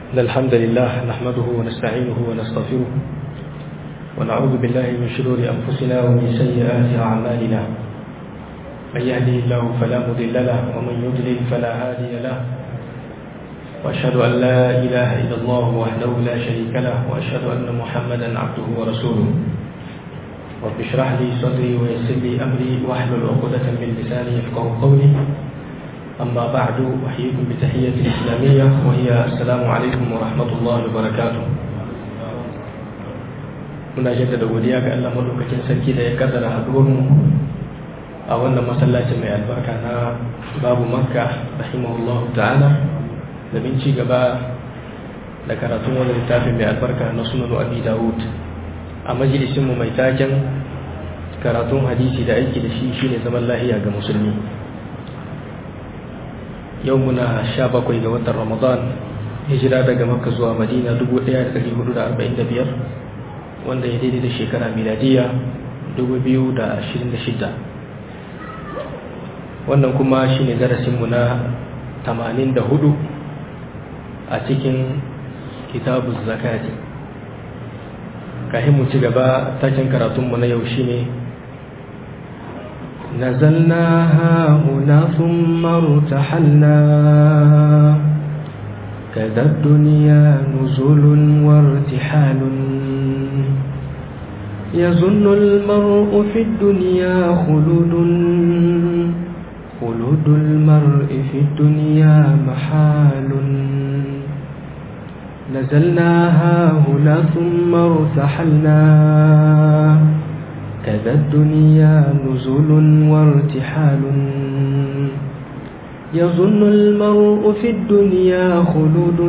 إن الحمد لله نحمده ونستعينه ونستغفره ونعوذ بالله من شرور أنفسنا ومن سيئات أعمالنا من يهده الله فلا مضل له ومن يضلل فلا هادي له وأشهد أن لا إله إلا الله وحده لا شريك له وأشهد أن محمدا عبده ورسوله رب اشرح لي صدري ويسر لي أمري واحلل عقدة من لساني يفقه قولي أما بعد أحييكم بتحية الإسلامية وهي السلام عليكم ورحمة الله وبركاته muna jaddada godiya ga Allah madaukakin sarki da ya kaddara haduwarmu a wannan masallacin mai albarka na babu makka rahimahullahu ta'ala domin ci gaba da karatun wani littafin mai albarka na sunan abi dawud a majalisinmu mai taken karatun hadisi da aiki da shi shine zaman lahiya ga musulmi yau muna sha bakwai ga watan ramadan hijira daga makka zuwa madina 1445 wanda ya daidai da shekara miladiya 2026 wannan kuma shine darasinmu na 84 a cikin kitabu zakati kahin mu ci gaba takin karatunmu na yau shine نزلنا هاهنا ثم ارتحلنا كذا الدنيا نزل وارتحال يظن المرء في الدنيا خلود خلود المرء في الدنيا محال نزلنا هاهنا ثم ارتحلنا كذا الدنيا نزل وارتحال يظن المرء في الدنيا خلود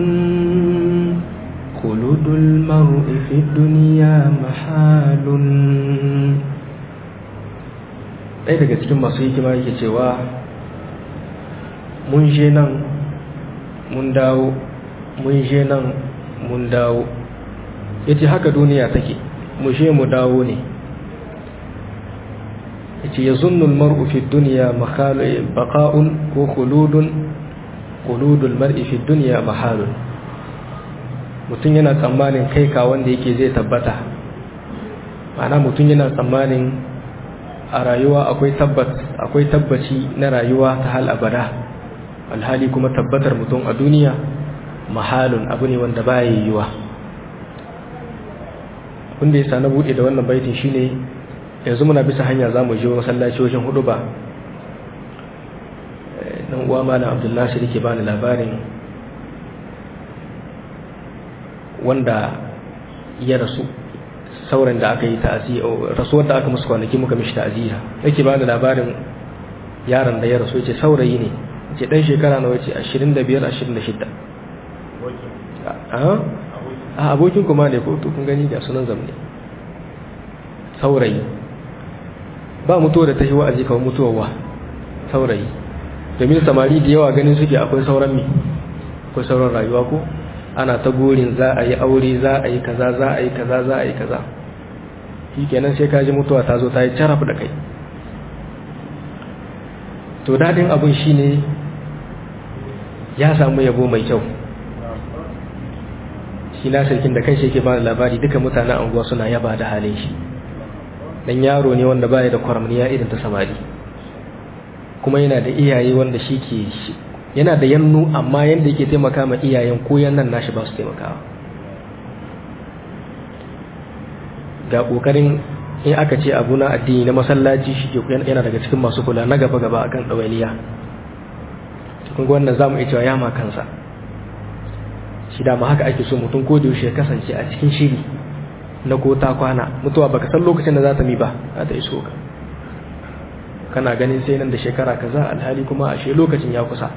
خلود المرء في الدنيا محال ɗaya daga cikin masu hikima yake cewa mun je nan mun dawo mun je nan mun dawo ya ce haka duniya take mu je mu dawo ne yace yazunnu almar'u fi dunya makhalu baqa'un ko khuludun khuludul mar'i fi dunya mahalun mutum yana tsammanin kai ka wanda yake zai tabbata ma'ana mutum yana tsammanin a rayuwa akwai tabbat akwai tabbaci na rayuwa ta hal abada alhali kuma tabbatar mutum a duniya mahalun abu ne wanda baya yiwuwa wanda ya sa na bude da wannan baitin shine yanzu muna bisa hanya za mu je masallaci wajen hudu ba nan uwa malam abdullahi da ke bani labarin wanda ya rasu sauran da aka yi ta'aziyya rasuwar da aka musu kwanaki muka mishi ta'aziyya yake bani labarin yaron da ya rasu yace saurayi ne yace dan shekara nawa yace 25 26 a abokin kuma ne ko to kun gani da sunan zamne saurayi ba mutuwa da ta yi wa'azi kawai mutuwa wa saurayi domin samari da yawa ganin suke akwai sauran mi akwai sauran rayuwa ko ana ta gorin za a yi aure za a yi kaza za a yi kaza za a yi kaza shi kenan sai kaji mutuwa ta zo ta yi caraf da kai to daɗin abin shi ne ya samu yabo mai kyau shi na sarkin da kan shi yake ba da labari duka mutanen anguwa suna yaba da halin shi dan yaro ne wanda baya da kwaramniya irin ta samari kuma yana da iyaye wanda shi ke yana da yannu amma yanda yake taimaka ma iyayen ko yannan nashi ba su taimakawa ga kokarin in aka ce abu na addini na masallaci shi ke yana daga cikin masu kula na gaba gaba akan ɗawainiya cikin wannan zamu iya cewa yama kansa shi dama haka ake so mutum ko da yaushe ya kasance a cikin shiri na ko ta kwana mutuwa baka san lokacin da za ta mi ba za ta iso ka kana ganin sai nan da shekara kaza alhali kuma ashe lokacin ya kusa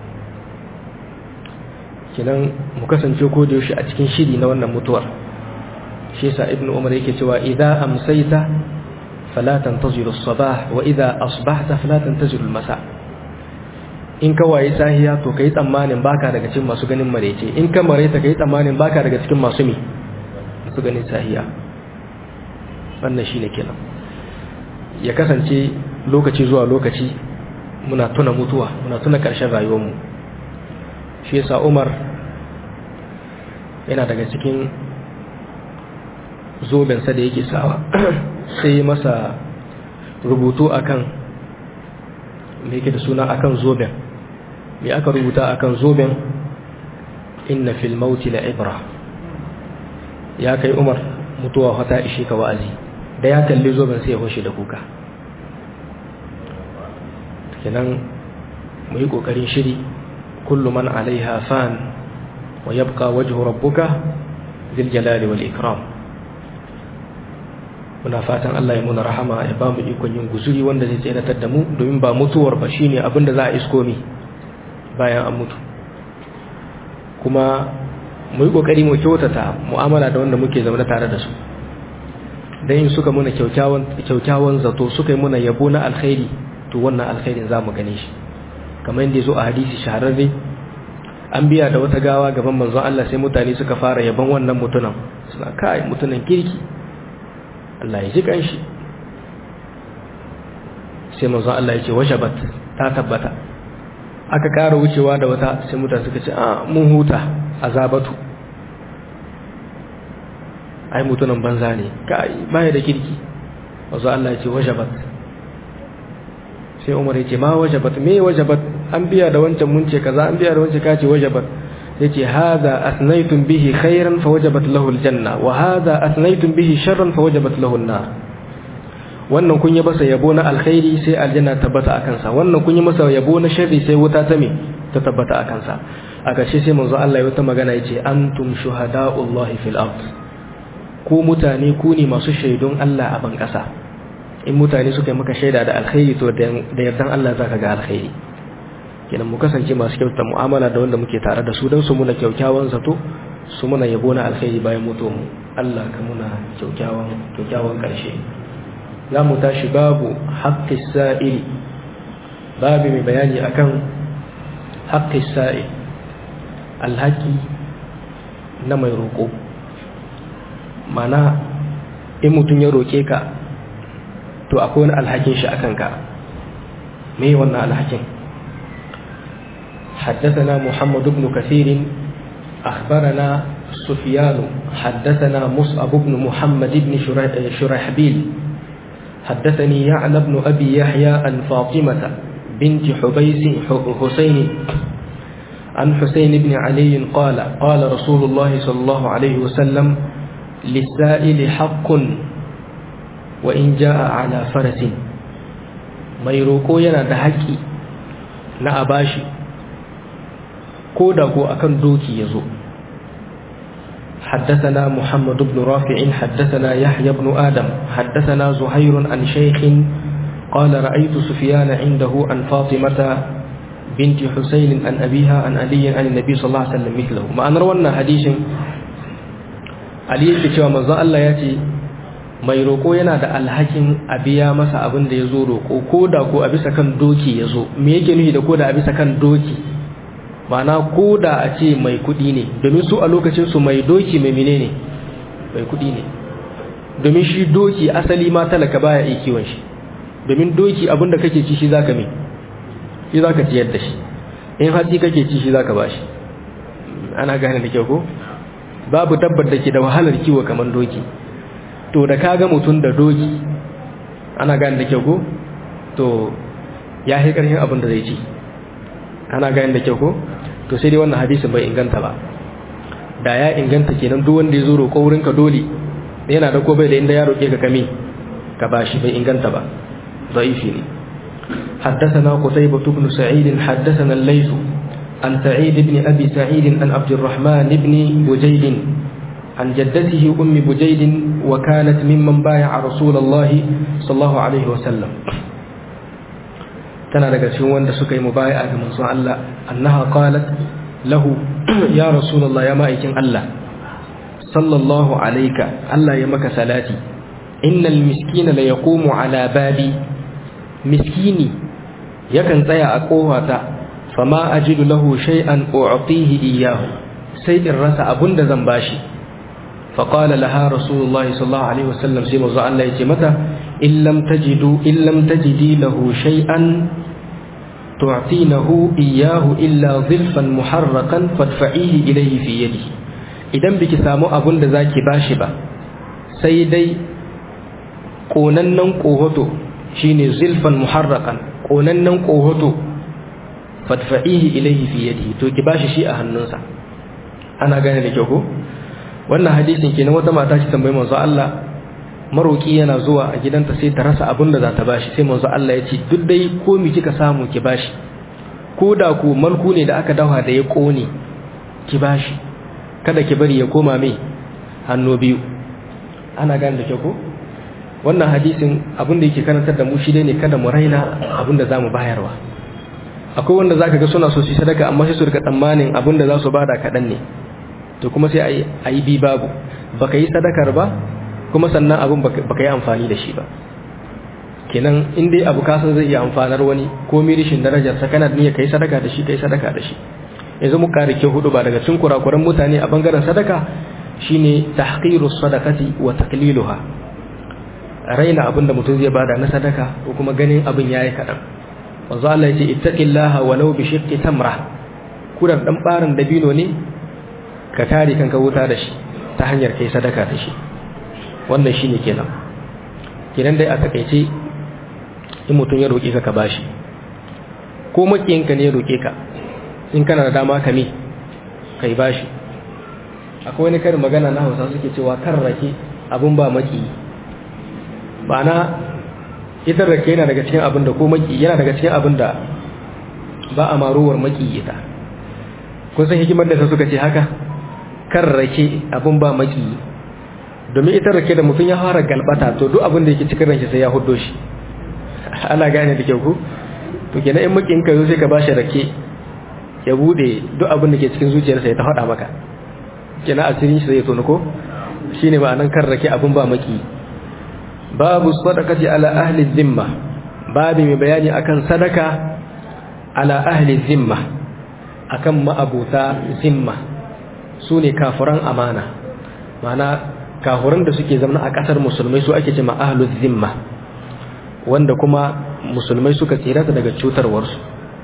kinan mu kasance ko da yaushe a cikin shiri na wannan mutuwar shi yasa ibnu umar yake cewa idza amsayta fala tantaziru as-sabah wa idza asbahta fala tantaziru al-masa in ka waye sahiya to kai tsammanin baka daga cikin masu ganin marece in ka mareta kai tsammanin baka daga cikin masu mi su ganin sahiya wannan shine kenan ya kasance lokaci zuwa lokaci muna tuna mutuwa muna tuna ƙarshen rayuwarmu shi yasa Umar yana daga cikin zobensa da yake sawa sai masa rubutu akan me yake da suna akan zoben me aka rubuta akan zoben inna fil mauti la ibra ya kai umar mutuwa wata ishe ka wa'azi da ya kalli zoben sai ya hoshe da kuka kenan mu yi kokarin shiri kullu man alaiha fan wa yabqa wajhu rabbuka dhil jalali wal ikram muna fatan Allah ya muna rahama ya ba mu ikon yin guzuri wanda zai tseratar da mu domin ba mutuwar ba shine abinda za a isko mi bayan an mutu kuma mu yi kokari mu kyautata mu'amala da wanda muke zaune tare da su dan in suka muna kyaukyawan kyaukyawan zato suka yi muna yabo na alkhairi to wannan alkhairin za mu gane shi kamar yadda zo a hadisi shahararre an biya da wata gawa gaban manzon Allah sai mutane suka fara yabon wannan mutunan suna kai mutunan kirki Allah ya ji kanshi sai manzon Allah ya ce wajabat ta tabbata aka ƙara wucewa da wata sai mutane suka ce a mun huta azabatu ai mutunan banza ne kai baya da kirki manzon Allah ya ce wajabat sai Umar ya ce ma wajabat me wajabat an biya da wancan mun ce kaza an biya da wancan kace wajabat yace hadha asnaytum bihi khairan fa wajabat lahu aljanna wa hadha asnaytum bihi sharran fa wajabat lahu an-nar wannan kun yi masa yabo na alkhairi sai aljanna tabbata akan sa wannan kun yi masa yabo na sharri sai wuta ta me ta tabbata akan sa a ƙarshe sai manzo Allah ya wata magana yace antum shuhada'ullahi fil ard ku mutane ku ne masu shaidun Allah a ban ƙasa in mutane suka yi maka shaida da alkhairi to da yardan Allah zaka ga alkhairi kenan mu kasance masu kyauta mu'amala da wanda muke tare da su don su muna kyaukyawan zato su muna yabo na alkhairi bayan mutuwa mu Allah ka muna kyaukyawan kyaukyawan karshe za mu tashi babu haqqis sa'il babu mai bayani akan haqqis sa'il alhaki na mai roƙo mana in mutum ya roƙe ka to akwai wani alhakin shi akan ka me wannan alhakin حدثنا محمد بن كثير أخبرنا سفيان حدثنا مصعب بن محمد بن شرحبيل حدثني يعلى بن أبي يحيى عن فاطمة بنت حبيس حسين عن حسين بن علي قال قال رسول الله صلى الله عليه وسلم للسائل حق وإن جاء على فرس ما يروكو ينا دهكي na abashi ko da ko akan doki yazo حدثنا محمد بن رافع حدثنا يحيى بن آدم حدثنا زهير عن شيخ قال رأيت سفيان عنده عن فاطمة بنت حسين عن أبيها عن علي عن النبي صلى الله عليه وسلم مثله ما أن رونا حديث علي يكي manzon Allah ya ce mai roƙo yana da alhakin a biya masa abin da ya zo roƙo ko da ko a bisa kan doki ya zo me yake nufi da ko da a bisa kan doki ma'ana ko da a ce mai kuɗi ne domin su a lokacin su mai doki mai mine ne mai kuɗi ne domin shi doki asali ma talaka baya iya kiwon shi domin doki abin da kake ci shi zaka me shi zaka ciyar da shi in hatsi kake ci shi zaka bashi ana gane da kyau ko babu dabbar da ke da wahalar kiwo kamar doki to da kaga mutum da doki ana gane da kyau ko to ya yi ƙarfin abin da zai ci ana gane da kyau ko to sai dai wannan hadisin bai inganta ba da ya inganta kenan duk wanda ya zo roƙo wurin ka dole yana da ko bai da inda ya roƙe ka kame ka bashi bai inganta ba ضعيفي حدثنا قتيبة بن سعيد حدثنا الليث عن سعيد بن أبي سعيد عن عبد الرحمن بن بجيد عن جدته أم بجيد وكانت ممن بايع رسول الله صلى الله عليه وسلم tana daga cikin wanda suka yi mubaya ga manzon Allah annaha qalat lahu ya rasulullah ya ma'aikin Allah sallallahu alayka Allah ya maka salati innal miskina la yaqumu ala babi miskini yakan tsaya a kofata fama ajidu lahu shay'an u'tihi iyyahu sai in rasa abunda zan bashi فقال لها رسول الله صلى الله عليه وسلم سيما الله يجي متى إن لم تجدوا إن لم تجدي له شيئا تعطينه إياه إلا ظلفا محرقا فادفعيه إليه في يده idan biki samu abun da zaki bashi ba sai dai konannen kohoto shine zilfan muharraqan konannen kohoto fadfa'ihi ilayhi fi yadihi to ki bashi shi a hannunsa ana gane da kyau ko wannan hadisin kenan wata mata ce tambayi manzo Allah maroki yana zuwa a gidanta sai ta rasa abin da za ta bashi sai manzo Allah ya ce duk dai ko mi kika samu ki bashi ko da ku malku ne da aka dawa da ya kone ki bashi kada ki bari ya koma mai hannu biyu ana gane da kyau ko wannan hadisin abin da yake karantar da mu shi dai ne kada mu raina abin da zamu bayarwa akwai wanda zaka ga suna so su sadaka amma sai su rika tsammanin abin da za su bada kaɗan ne to kuma sai a yi bi babu baka yi sadakar ba kuma sannan abin baka yi amfani da shi ba kenan in dai abu kasan zai iya amfanar wani ko mirishin darajar sa kana niyya kai sadaka da shi kai sadaka da shi yanzu mu kare ke hudu ba daga cikin kurakuran mutane a bangaren sadaka shine tahqiru sadaqati wa taqliluha raina abin da mutum zai bada na sadaka ko kuma ganin abin yayi kadan wanzu Allah ya ce ittaqillaha walau bi shiqqi tamra kudan dan barin dabino ne ka kare kanka wuta da shi ta hanyar kai sadaka da shi wannan shine kenan kenan dai a takeice in mutum ya roƙe ka ka bashi ko makiyinka ne ya roƙe ka in kana da dama ka me kai bashi akwai wani karin magana na Hausa suke cewa kan rake abun ba maki ba na ita rake yana daga cikin abin da ko maki yana daga cikin abin da ba a maruwar maki ita kun san hikimar da suka ce haka kan rake abin ba maki domin ita rake da mutum ya fara galbata to duk abin da yake cikin ranki sai ya huddo shi ana gane da kyau ku to kenan in makin ka zo sai ka bashi rake ya bude duk abin da ke cikin zuciyarsa ya ta faɗa maka kenan asirin shi zai tono ko shine ma'anan kan rake abin ba maki babu sadaqati ala ahli zimma babu mai bayani akan sadaka ala ahli zimma akan ma'abuta zimma sune kafiran amana ma'ana kafiran da suke zama a kasar musulmai su ake cewa ahlul zimma wanda kuma musulmai suka tsira daga cutarwarsu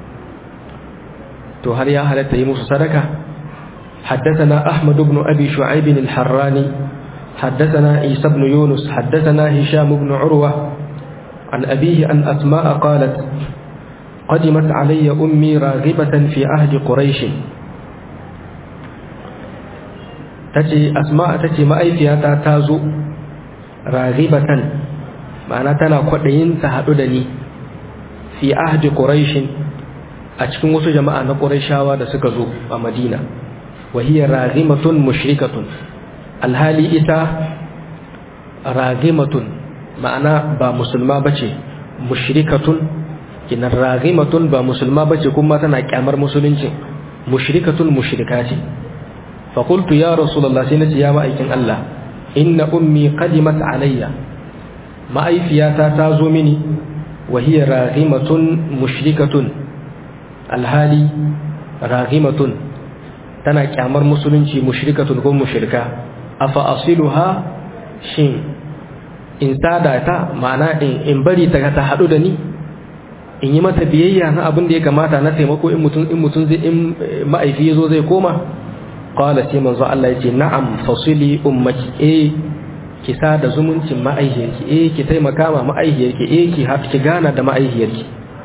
to har ya halatta yi musu sadaka حدثنا أحمد بن أبي شعيب الحراني حدثنا عيسى بن يونس حدثنا هشام بن عروة عن أبيه أن أسماء قالت قدمت علي أمي راغبة في أهل قريش تجي أسماء تجي ما أي فيها تازو راغبة معنى تنا قدين تهددني في أهل قريش أتكون وسو جماعة قريشاوا da suka zo a Madina وهي راغمة مشركة alhali ita ragimatun ma'ana ba musulma bace mushrikatun kinan ragimatun ba musulma bace kuma tana kyamar musulunci mushrikatun mushrika ce fa qultu ya rasulullah sai nace ya ma'aikin Allah inna ummi qadimat alayya ma'aifiyata ta zo mini wa hiya ragimatun mushrikatun alhali ragimatun tana kyamar musulunci mushrikatun ko mushrika afa asiluha shin in sada ta ma'ana in in bari ta ta hadu da ni in yi mata biyayya na abin da ya kamata na taimako in mutum in mutum zai in ma'aifi yazo zai koma qala sai manzo Allah yace na'am fasili ummaki eh ki sada zumuncin ma'aihiyarki eh ki taimaka ma ma'aihiyarki eh ki har ki gana da ma'aihiyarki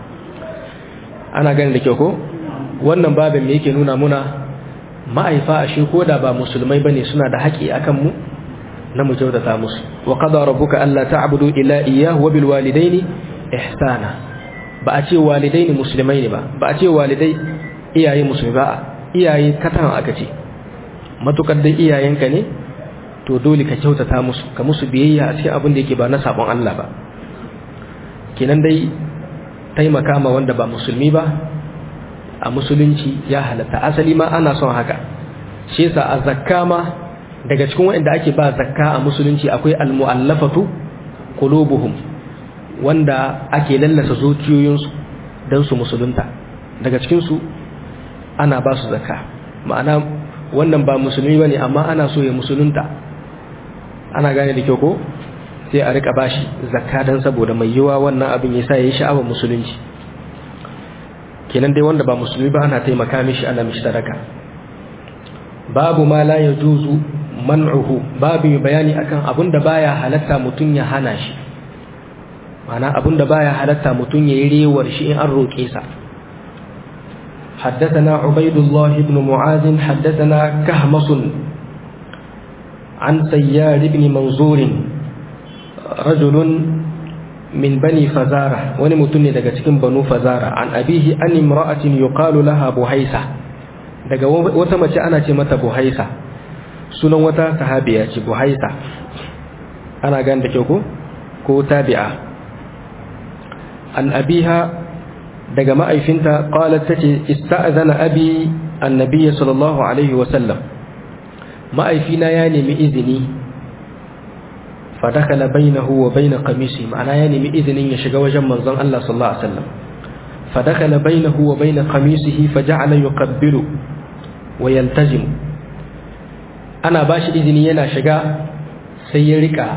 ana ganin da kyau ko wannan babin me yake nuna muna ma'aifa a shi ko da ba musulmai bane suna da haƙi akan mu na mu kyautata musu wa qada rabbuka alla ta'budu illa iyyahu wa bil walidaini ihsana ba a ce walidaini musulmai ne ba ba a ce walidai iyaye musulmi ba iyaye katan aka ce matukar dai iyayenka ne to dole ka kyautata musu ka musu biyayya a cikin abin da yake ba na sabon Allah ba kenan dai taimaka ma wanda ba musulmi ba a musulunci ya halatta asali ma ana son haka shi yasa a zakka ma daga cikin wanda ake ba zakka a musulunci akwai almu'allafatu qulubuhum wanda ake lallasa zuciyoyinsu dan su musulunta daga cikin su ana ba su zakka ma'ana wannan ba musulmi bane amma ana so ya musulunta ana gane da kyau ko sai a rika bashi zakka dan saboda mai yiwa wannan abin yasa yayi sha'awar musulunci kenan dai wanda ba musulmi ba ana taimaka mishi ana mishi sadaka babu ma la yajuzu man'uhu babu bayani akan abun da baya halatta mutun ya hana shi ma'ana abun da baya halatta mutun ya yi rewar shi in an roke sa حدثنا عبيد الله بن معاذ حدثنا كهمص عن سيار بن منظور رجل من بني فزارة ونمتني daga cikin banu fazara an abihi an imra'atin yuqalu laha buhaisa daga wata mace ana ce mata buhaisa sunan wata sahabiya ce buhaisa ana gan da kyau ko ko tabi'a an abiha daga ma'aifinta qalat tace ista'zana abi annabi sallallahu alaihi wa sallam ma'aifina ya nemi izini fadakala bainahu wa bain qamisi ma'ana ya nemi izinin ya shiga wajen manzon Allah sallallahu alaihi wasallam fadakala bainahu wa bain qamisihi faja'ala yuqabbilu wa yaltazim ana bashi izini yana shiga sai ya rika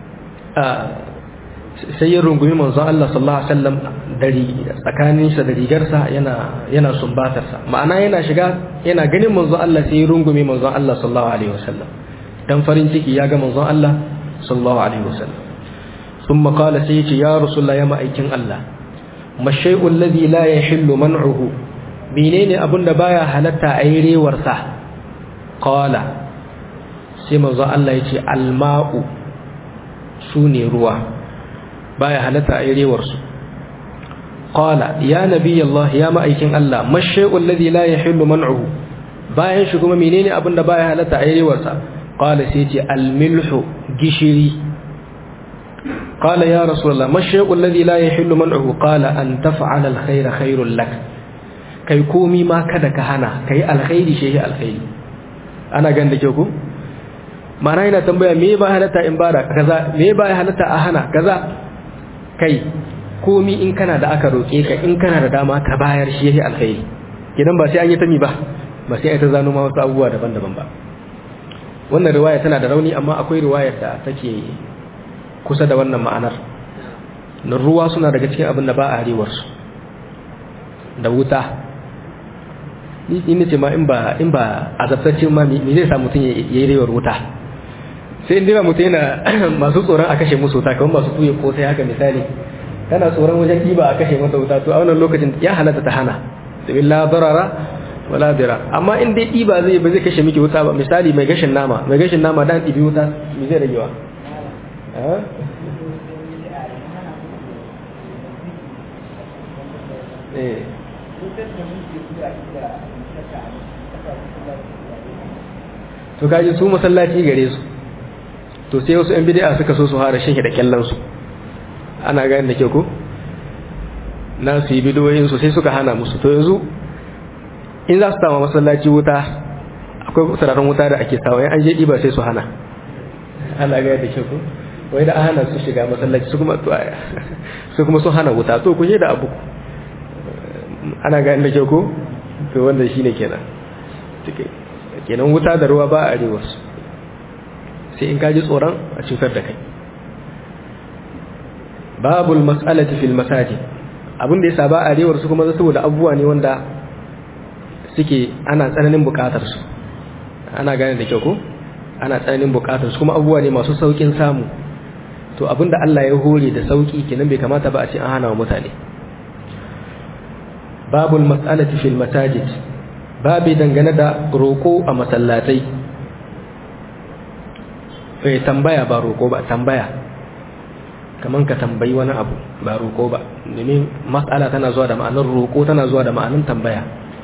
sai ya rungumi manzon Allah sallallahu alaihi wasallam dari tsakaninsa da rigarsa yana yana sumbatarsa ma'ana yana shiga yana ganin manzon Allah sai ya rungumi manzon Allah sallallahu alaihi wasallam dan farin ciki ya ga manzon Allah sallallahu alaihi wasallam thumma qala sai yace ya rasulullah ya ma'aikin Allah mashai'u alladhi la yahillu man'uhu menene abunda baya halatta a yi rewar sa qala sai manzon Allah yace alma'u sune ruwa baya halatta a yi rewar su qala ya nabi Allah ya ma'aikin Allah mashai'u alladhi la yahillu man'uhu bayan shi kuma menene abunda baya halatta a yi rewar sa qala sai ce almilhu gishiri qala ya rasulullah mashai'u alladhi la yahillu man'uhu qala an taf'ala alkhayra khairul lak kai komi ma kada ka hana kai alkhairi shehi alkhairi ana gan da ke ku mana yana tambaya me ba halatta in bada kaza me ba halatta a hana kaza kai komi in kana da aka roke ka in kana da dama ka bayar shehi alkhairi kidan ba sai an yi ta mi ba ba sai ai ta zano ma wasu abubuwa daban-daban ba wannan riwaya tana da rauni amma akwai riwayar da take kusa da wannan ma'anar na ruwa suna daga cikin abin da ba a harewarsu da wuta ni ce ma in ba in ba azabtacce ma me zai sa mutum ya yi rewar wuta sai inda mutum yana masu tsoron a kashe musu wuta kamar masu tuye ko sai haka misali kana tsoron wajen ɗiba a kashe masa wuta to a wannan lokacin ya halatta ta hana domin la darara wala dira amma in dai ɗiba zai ba zai kashe miki wuta ba misali mai gashin nama mai gashin nama dan ɗibi wuta me zai ragewa to kaji su masallaci gare su to sai wasu 'yan bid'a suka so su hara shi da kyallan su ana gani da ke ko na su yi bidiyoyin su sai suka hana musu to yanzu in za su sama masallaci wuta akwai sararin wuta da ake sawa an je ɗiba sai su hana ana gaya da kyau wai da hana su shiga masallaci su kuma su kuma sun hana wuta to kun yi da abu ana gaya da kyau ko to wanda shine kenan kenan wuta da ruwa ba a arewa su sai in kaji tsoron a cutar da kai babul mas'alati fil masajid abin da yasa ba a arewar su kuma saboda abubuwa ne wanda suke ana tsananin bukatar su ana gane da kyau ko ana tsananin bukatar su kuma abubuwa ne masu saukin samu to abinda Allah ya hore da sauki kenan bai kamata ba a ce an hana wa mutane babul mas'alati fil masajid babi dangane da roko a masallatai eh tambaya ba roko ba tambaya kaman ka tambayi wani abu ba roko ba domin mas'ala tana zuwa da ma'anar roko tana zuwa da ma'anar tambaya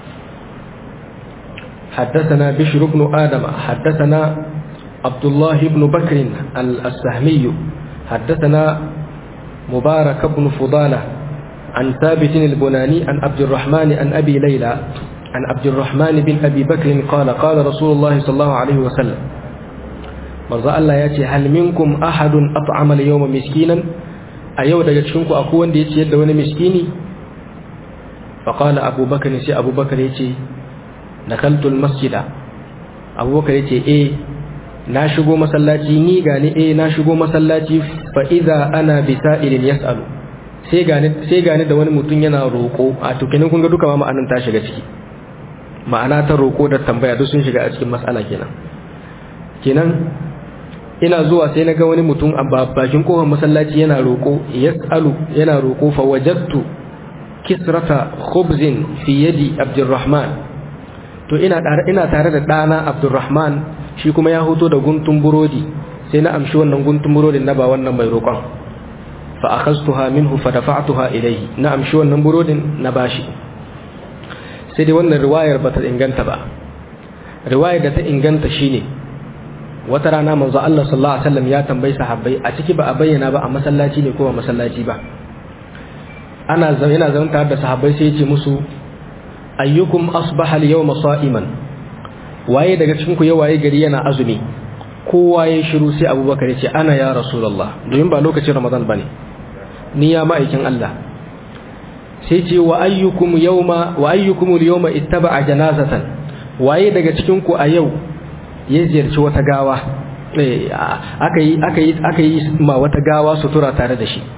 حدثنا بشر بن آدم حدثنا عبد الله بن بكر السهمي حدثنا مبارك بن فضالة عن ثابت البناني عن عبد الرحمن عن أبي ليلى عن عبد الرحمن بن أبي بكر قال قال رسول الله صلى الله عليه وسلم مرضى الله ياتي هل منكم أحد أطعم اليوم مسكينا أيو daga cikinku akwai wanda ya ciyar da wani miskini فقال أبو بكر سي أبو بكر يتي دخلت المسجد أبو بكر يتي إيه na shigo masallaci ni gani eh na shigo masallaci fa idza ana bisa'ilin yas'alu sai gani sai gani da wani mutum yana roko a to kenan kun ga duka ma ma'anan ta shiga ciki ma'ana ta roko da tambaya duk sun shiga a cikin mas'ala kenan kenan ina zuwa sai na ga wani mutum a bakin kofar masallaci yana roko yas'alu yana roko fa wajadtu kisrata khubzin fi yadi abdurrahman to ina tare ina tare da dana abdurrahman shi kuma ya hoto da guntun burodi sai na amshi wannan guntun burodin na ba wannan mai roƙon fa akhadtuha minhu fa dafa'tuha ilayhi na amshi wannan burodin na bashi sai dai wannan riwayar bata inganta ba riwayar da ta inganta shine wata rana manzo Allah sallallahu alaihi wasallam ya tambayi sahabbai a ciki ba a bayyana ba a masallaci ne ko ba masallaci ba ana yana zaune tare da sahabbai sai ya ce musu ayyukum asbaha al-yawma sa'iman waye daga cikin ku ya waye gari yana azumi kowa ya shiru sai abubakar ya ce ana ya rasulullah domin ba lokacin ramadan bane ni ya ma'aikin Allah sai ce wa ayyukum yawma wa ayyukum al-yawma ittaba'a janazatan waye daga cikin ku a yau ya ziyarci wata gawa aka yi aka yi aka yi ma wata gawa sutura tare da shi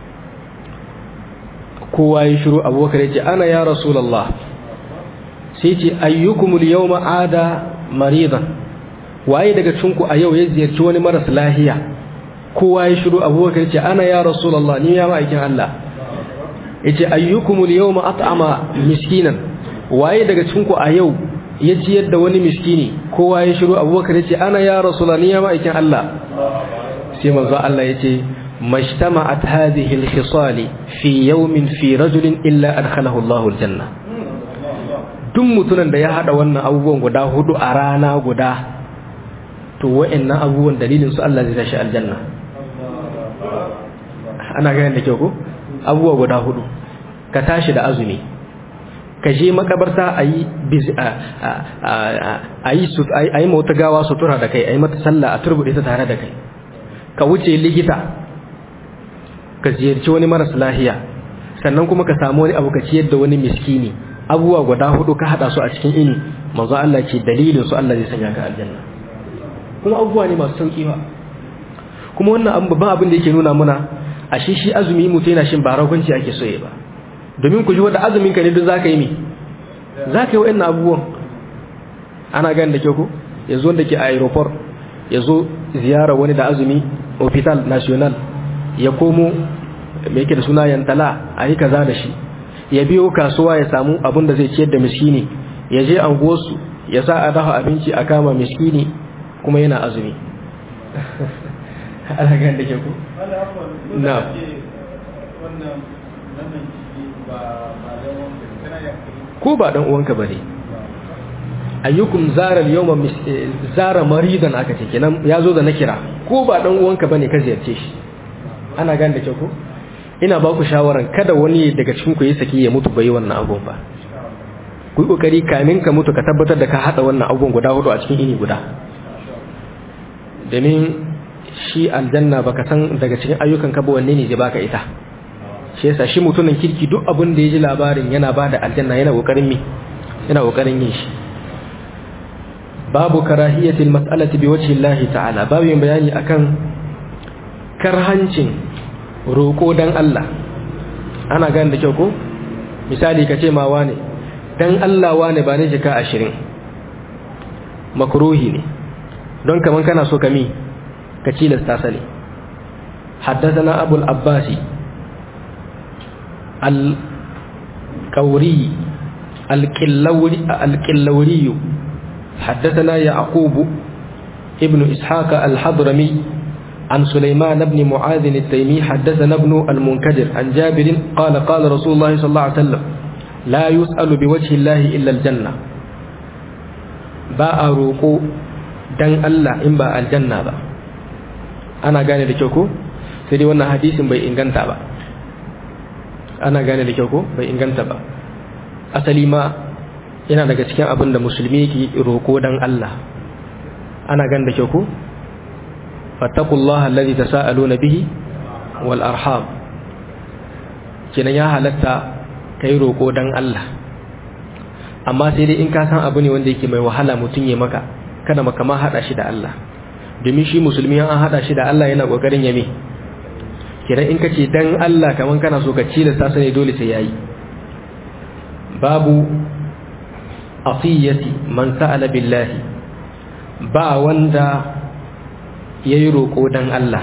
kowa ya shiru abubakar ya ce ana ya rasulullah sai ce ayyukum al-yawma ada maridan waye daga cinku a yau ya ziyarci wani maras lahiya kowa ya shiru abubakar ce ana ya rasulullah ni ya ma'aikin Allah yace ayyukum al-yawma at'ama miskinan waye daga cinku a yau ya ciyar da wani miskini kowa ya shiru abubakar ce ana ya rasulullah ni ya ma'aikin Allah sai manzo Allah yace majtama'at hadhihi al-khisal fi yawmin fi rajulin illa adkhalahu Allahu al-janna duk mutumin da ya hada wannan abubuwan guda hudu a rana guda to wa'annan abubuwan dalilin su Allah zai tashi aljanna ana ganin da kyau ko abubuwa guda hudu ka tashi da azumi ka je makabarta a yi a yi mota gawa sutura da kai a yi mata sallah a turbuɗe ta tare da kai ka wuce likita ka ziyarci wani maras lahiya sannan kuma ka samu wani abu ka ciyar da wani miskini abubuwa guda hudu ka hada su a cikin ini manzo Allah ce dalilin su Allah zai sanya ka aljanna kuma abubuwa ne masu sauki ba kuma wannan abu babban abin da yake nuna muna a shi shi azumi mutum yana shin ba ragunci ake soye ba domin ku ji wanda azumin ka ne duk zaka yi mi zaka yi wa'annan abubuwan ana ganin da ke ku yanzu wanda ke a aeroport ya zo ziyara wani da azumi hospital national ya komo me yake da suna yantala a yi kaza da shi ya biyo kasuwa ya samu abin da zai ciyar da miskini ya je anguwarsu ya sa a dafa abinci a kama miskini kuma yana azumi alagan da ke ku? na ko ba dan uwanka ba ne ayyukum zara yawma zara maridan aka ce kenan ya zo da na kira ko ba dan uwanka bane ka ziyarce shi ana gan da ke ku? ina ba ku shawaran kada wani daga cikin ku yi saki ya mutu bai wannan abun ba ku yi kokari kamin ka mutu ka tabbatar da ka hada wannan abun guda hudu a cikin ini guda domin shi aljanna baka san daga cikin ayyukan ka ba wanne ne zai baka ita shi yasa shi mutumin kirki duk abin da ya ji labarin yana bada aljanna yana kokarin mi yana kokarin yin shi babu karahiyatil mas'alati bi wajhi Allah ta'ala babu bayani akan karhancin roƙo dan Allah ana gane da kyau ko misali ka ce ma wane dan Allah wane ba ne jika ashirin makruhi ne don kaman kana so kami ka cilasta sani حدثنا أبو العباس القوري الكلوري, الكلوري حدثنا يعقوب ابن إسحاق الحضرمي عن سليمان بن معاذ التيمي حدثنا ابن المنكدر عن جابر قال قال رسول الله صلى الله عليه وسلم لا يسأل بوجه الله إلا الجنة باء روكو دن الله إن باء الجنة با أنا قاني لكيوكو سيدي وانا حديث بي إنغانتا با أنا قاني لكيوكو بي إنغانتا با أسلي ما yana daga cikin abin da musulmi ke roƙo dan Allah ana gan da kyau ko fattakullaha allazi tasaaluna bihi wal arham kenan ya halatta kai roƙo dan Allah amma sai dai in ka san abu ne wanda yake mai wahala mutum ya maka kada maka ma hada shi da Allah domin shi musulmi an hada shi da Allah yana kokarin yame kenan in kace dan Allah kaman kana so ka ci da sasa ne dole sai yayi babu atiyati man sa'ala billahi ba wanda yayi roko dan Allah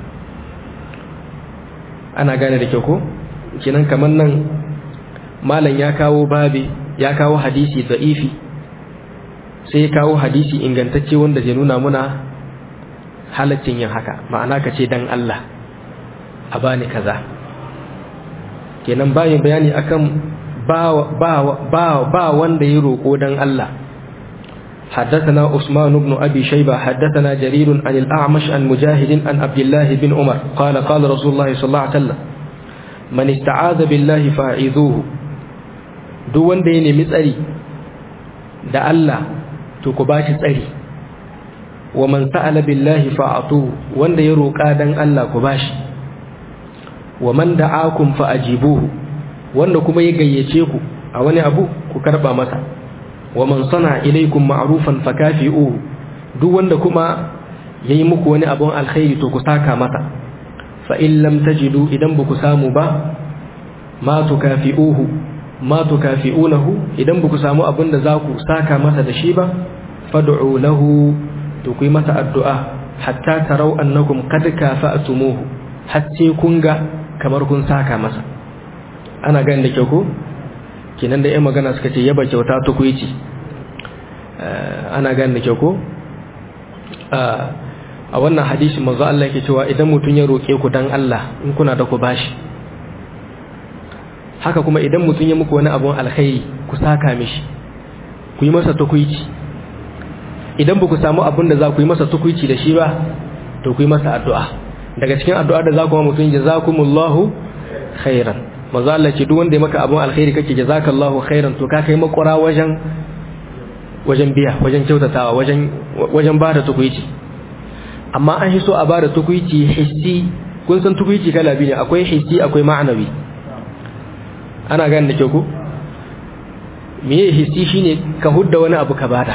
ana gane da kyau ko kinan kaman nan malam ya kawo babi ya kawo hadisi da'ifi sai ya kawo hadisi ingantacce wanda zai nuna muna halaccin yin haka ma'ana ka ce dan Allah a bani kaza kenan bayan bayani akan ba ba ba ba wanda ya roko dan Allah حدثنا عثمان بن أبي شيبة حدثنا جرير عن الأعمش عن مجاهد عن عبد الله بن عمر قال قال رسول الله صلى الله عليه وسلم من استعاذ بالله فاعذوه duk wanda ya nemi tsari da Allah to ku bashi tsari wa man sa'ala billahi fa'atu wanda ya roƙa dan Allah ku bashi wa man da'akum fa'ajibuhu wanda kuma ya gayyace ku a wani abu ku karba masa wa man sana ilaykum ma'rufan fakafi'uhu duk wanda kuma yayi muku wani abun alkhairi to ku saka masa fa in lam tajidu idan ba ku samu ba ma tukafi'uhu ma tukafi'unahu idan ba ku samu abin da za ku saka masa da shi ba fad'u lahu to ku yi masa addu'a hatta tarau annakum qad kafa'tumuhu har sai kun ga kamar kun saka masa ana ganin da kyau ko kinan da 'yan magana suka ce yaba kyauta tukuici ana ganin da kyau ko a wannan hadisi manzo Allah yake cewa idan mutum ya roke ku dan Allah in kuna da ku bashi haka kuma idan mutum ya muku wani abun alkhairi ku saka mishi ku yi masa tukuici idan ba ku samu abin da za ku yi masa tukuici da shi ba to ku yi masa addu'a daga cikin addu'a da za ku ma mutum jazakumullahu khairan manzo Allah ce duk wanda ya maka abun alkhairi kake jazakallahu khairan to ka kai makura wajen wajen biya wajen kyautatawa wajen wajen bada tukuici amma an so a bada tukuici hissi kun san tukuici kala biyu ne akwai hissi akwai ma'anawi ana gane da kyau ko meye hissi shine ka hudda wani abu ka bada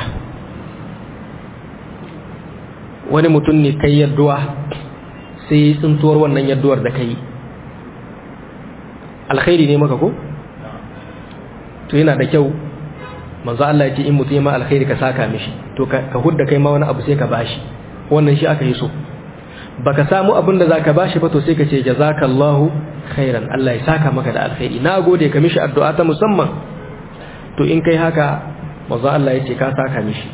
wani mutum ne kai yadduwa sai tsintuwar wannan yadduwar da kai alkhairi ne maka ko to yana da kyau manzo Allah ya ce in mutum ya ma alkhairi ka saka mishi to ka hudda kai ma wani abu sai ka bashi wannan shi aka yi so baka samu abin da zaka bashi ba to sai ka ce jazakallahu khairan Allah ya saka maka da alkhairi na gode ka mishi addu'a ta musamman to in kai haka manzo Allah ya ce ka saka mishi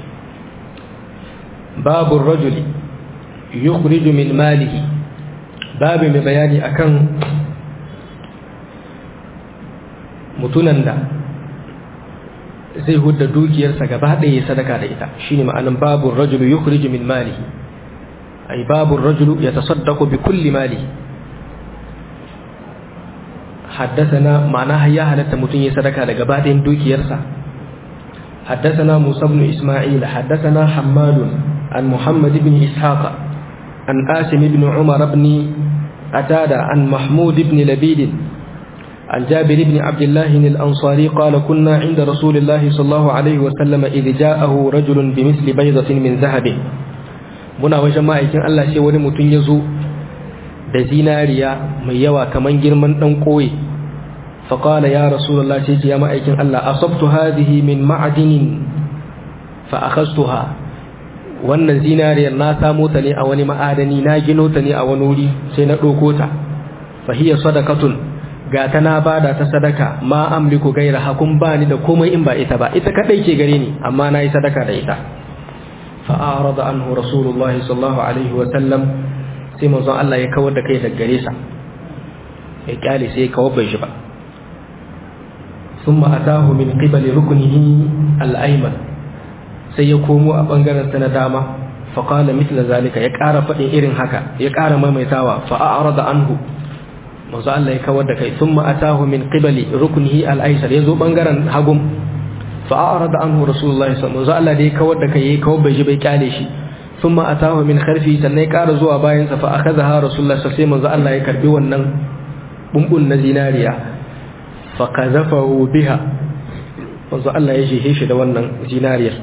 babu rajuli yukhriju min malihi babu mai bayani akan mutunan da zai hudda dukiyarsa gaba ɗaya sadaka da ita shine ma'anan babu rajulu yukhriju min malihi ay babu rajulu yatasaddaqu bi kulli malihi haddathana ma'ana ya halatta mutun ya sadaka da gaba ɗayan dukiyarsa haddathana Musa ibn Isma'il haddathana Hammad an Muhammad ibn Ishaq an Asim ibn Umar ibn Atada an Mahmud ibn Labid عن جابر بن عبد الله الأنصاري قال كنا عند رسول الله صلى الله عليه وسلم إذ جاءه رجل بمثل بيضة من ذهب muna wajen ma'aikin Allah sai wani mutum ya zo da zinariya mai yawa kaman girman ɗan ƙoye faƙala ya rasulullah sai ce ya ma'aikin Allah asabtu hadhihi min ma'adinin fa akhastuha wannan zinariyar na samo ta ne a wani ma'adani na gino ta ne a wani wuri sai na ɗauko ta fa hiya sadaqatun ga ta na bada ta sadaka ma amliku gaira hakun ba ni da komai in ba ita ba ita kadai ke gare ni amma na yi sadaka da ita fa arada anhu rasulullahi sallallahu alaihi wa sallam sai manzon Allah ya kawar da kai daga gare sa ya kyale sai ya kawar bai shi ba thumma atahu min qibali ruknihi al-ayman sai ya komo a bangaren sa na dama fa qala mithla zalika ya ƙara faɗin irin haka ya ƙara maimaitawa fa arada anhu manzo Allah ya kawar da kai thumma atahu min qibali ruknihi al-aysar yazo bangaren hagum fa arada anhu rasulullahi sallallahu alaihi wasallam Allah da ya kawar da kai yayi kawar bai ji bai kyale shi thumma atahu min kharfi sannan ya ƙara zuwa bayan sa fa akhadha rasulullahi sallallahu alaihi wasallam Allah ya karbi wannan bumbun na zinariya fa qazafahu biha manzo Allah ya jihe shi da wannan zinariyar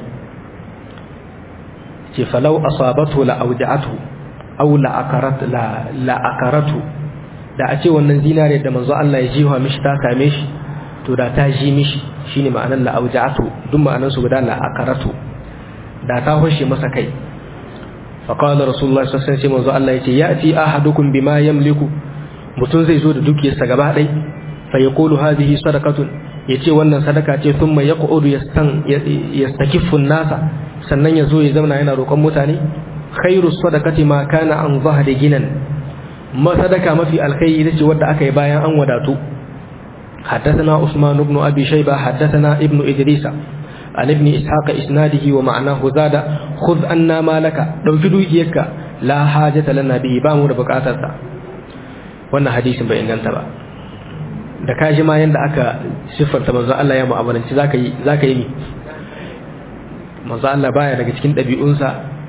ce falau asabatu la awja'atu aw la akarat la la akaratu da a ce wannan zinare da manzo Allah ya jiwa mishi ta same shi to da ta ji mishi shine ma'anar la auja'atu duk ma'anar su guda la akaratu da ta hoshe masa kai fa qala rasulullahi sallallahu alaihi wasallam manzo Allah yace ya'ti ahadukum bima yamliku mutun zai zo da dukiyarsa gaba dai fa yaqulu hadhihi sadaqatun yace wannan sadaka ce thumma yaqudu yastan yastakiffu an-nasa sannan yazo ya zauna yana roƙon mutane khairu sadaqati ma kana an zahri ginan ma sadaka mafi alkhairi ita ce wadda aka yi bayan an wadatu حدثنا عثمان بن أبي شيبة حدثنا ابن إدريس عن ابن إسحاق إسناده ومعناه زاد خذ أنا مالك لو جدو إيك لا حاجة لنا به بامو ربكاتتا wannan hadisin bai inganta ba da ka ji ma yanda aka siffanta manzo Allah ya mu'amalanci zaka yi zaka yi ni manzo Allah baya daga cikin ɗabi'unsa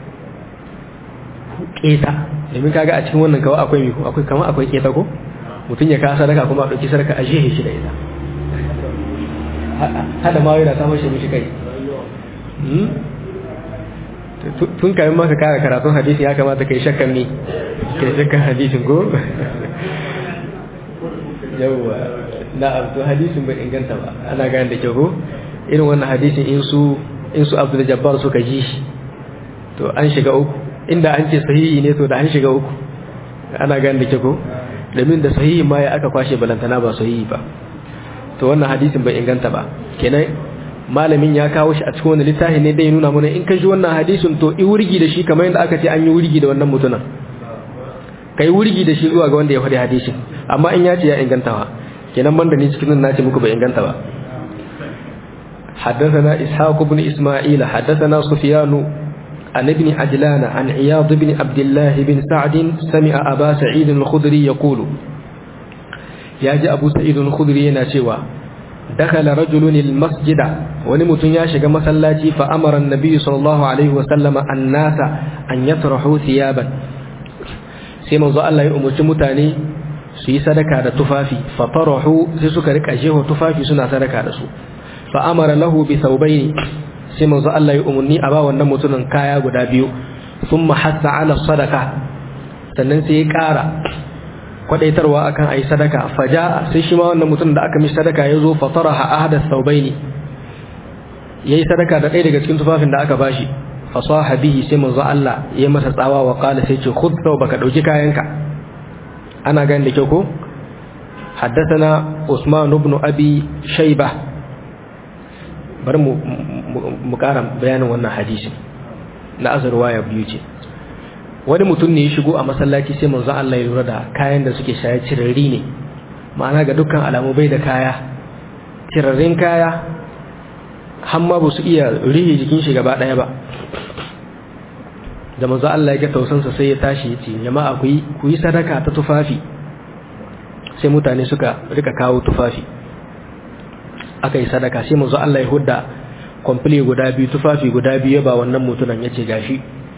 keta domin kaga a cikin wannan kawai akwai miko akwai kamar akwai keta ko mutum ya kawo sadaka kuma a ɗauki sadaka a jehe shi da ita hada ma yana samun shi mishi kai tun kayan maka kara karatun hadisi ya kamata kai shakkan ne kai shakkan hadisin ko yawwa na to hadisin bai inganta ba ana gane da kyau ko irin wannan hadisin in su in su abdul jabbar suka ji shi to an shiga uku inda an ce sahihi ne to da an shiga uku ana gane da kyau ko domin da sahihi ma ya aka kwashe balantana ba sahihi ba to wannan hadisin bai inganta ba kenan malamin ya kawo shi a cikin wani littafi ne dai nuna mana in ka ji wannan hadisin to i wurgi da shi kamar yadda aka ce an yi wurgi da wannan mutumin kai wurgi da shi zuwa ga wanda ya faɗi hadisin amma in ya ce ya inganta ba kenan banda ni cikin nan ce muku bai inganta ba حدثنا إسحاق بن إسماعيل حدثنا سفيان عن ابن عجلان عن عياض بن عبد الله بن سعد سمع أبا سعيد الخدري يقول يا جاء أبو سعيد الخدري ناشوا دخل رجل المسجد ونمت ياشق مسلاتي فأمر النبي صلى الله عليه وسلم الناس أن يطرحوا ثيابا سيما ظل الله يؤمر متاني su yi sadaka da tufafi fatarahu sai suka rika jeho tufafi suna sadaka da su fa amara lahu bi thawbayn sai manzo Allah ya umarni a ba wannan mutumin kaya guda biyu thumma hatta ala sadaka sannan sai ya ƙara kwadaitarwa akan ayi sadaka faja sai shi ma wannan mutumin da aka mishi sadaka ya zo fataraha ahada thawbayn yayi sadaka da ɗaya daga cikin tufafin da aka bashi fasaha bihi sai manzo Allah ya masa tsawa wa qala sai ce khudh thawbaka dauki kayanka ana gani da kyau ko حدثنا عثمان بن أبي شيبة bari mu ƙara bayanin wannan hadisi na azurwa ya biyu ce wani mutum ne ya shigo a masallaci sai manzo Allah ya lura da kayan da suke shaye cirarri ne ma'ana ga dukkan alamu bai da kaya cirarrin kaya har ma ba su iya rihe jikin shi gaba ɗaya ba da manzo Allah ya ga tausansa sai ya tashi ya ce jama'a ku yi ku yi sadaka ta tufafi sai mutane suka rika kawo tufafi aka yi sadaka sai manzo Allah ya hudda komple guda biyu tufafi guda biyu ba wannan mutunan yace gashi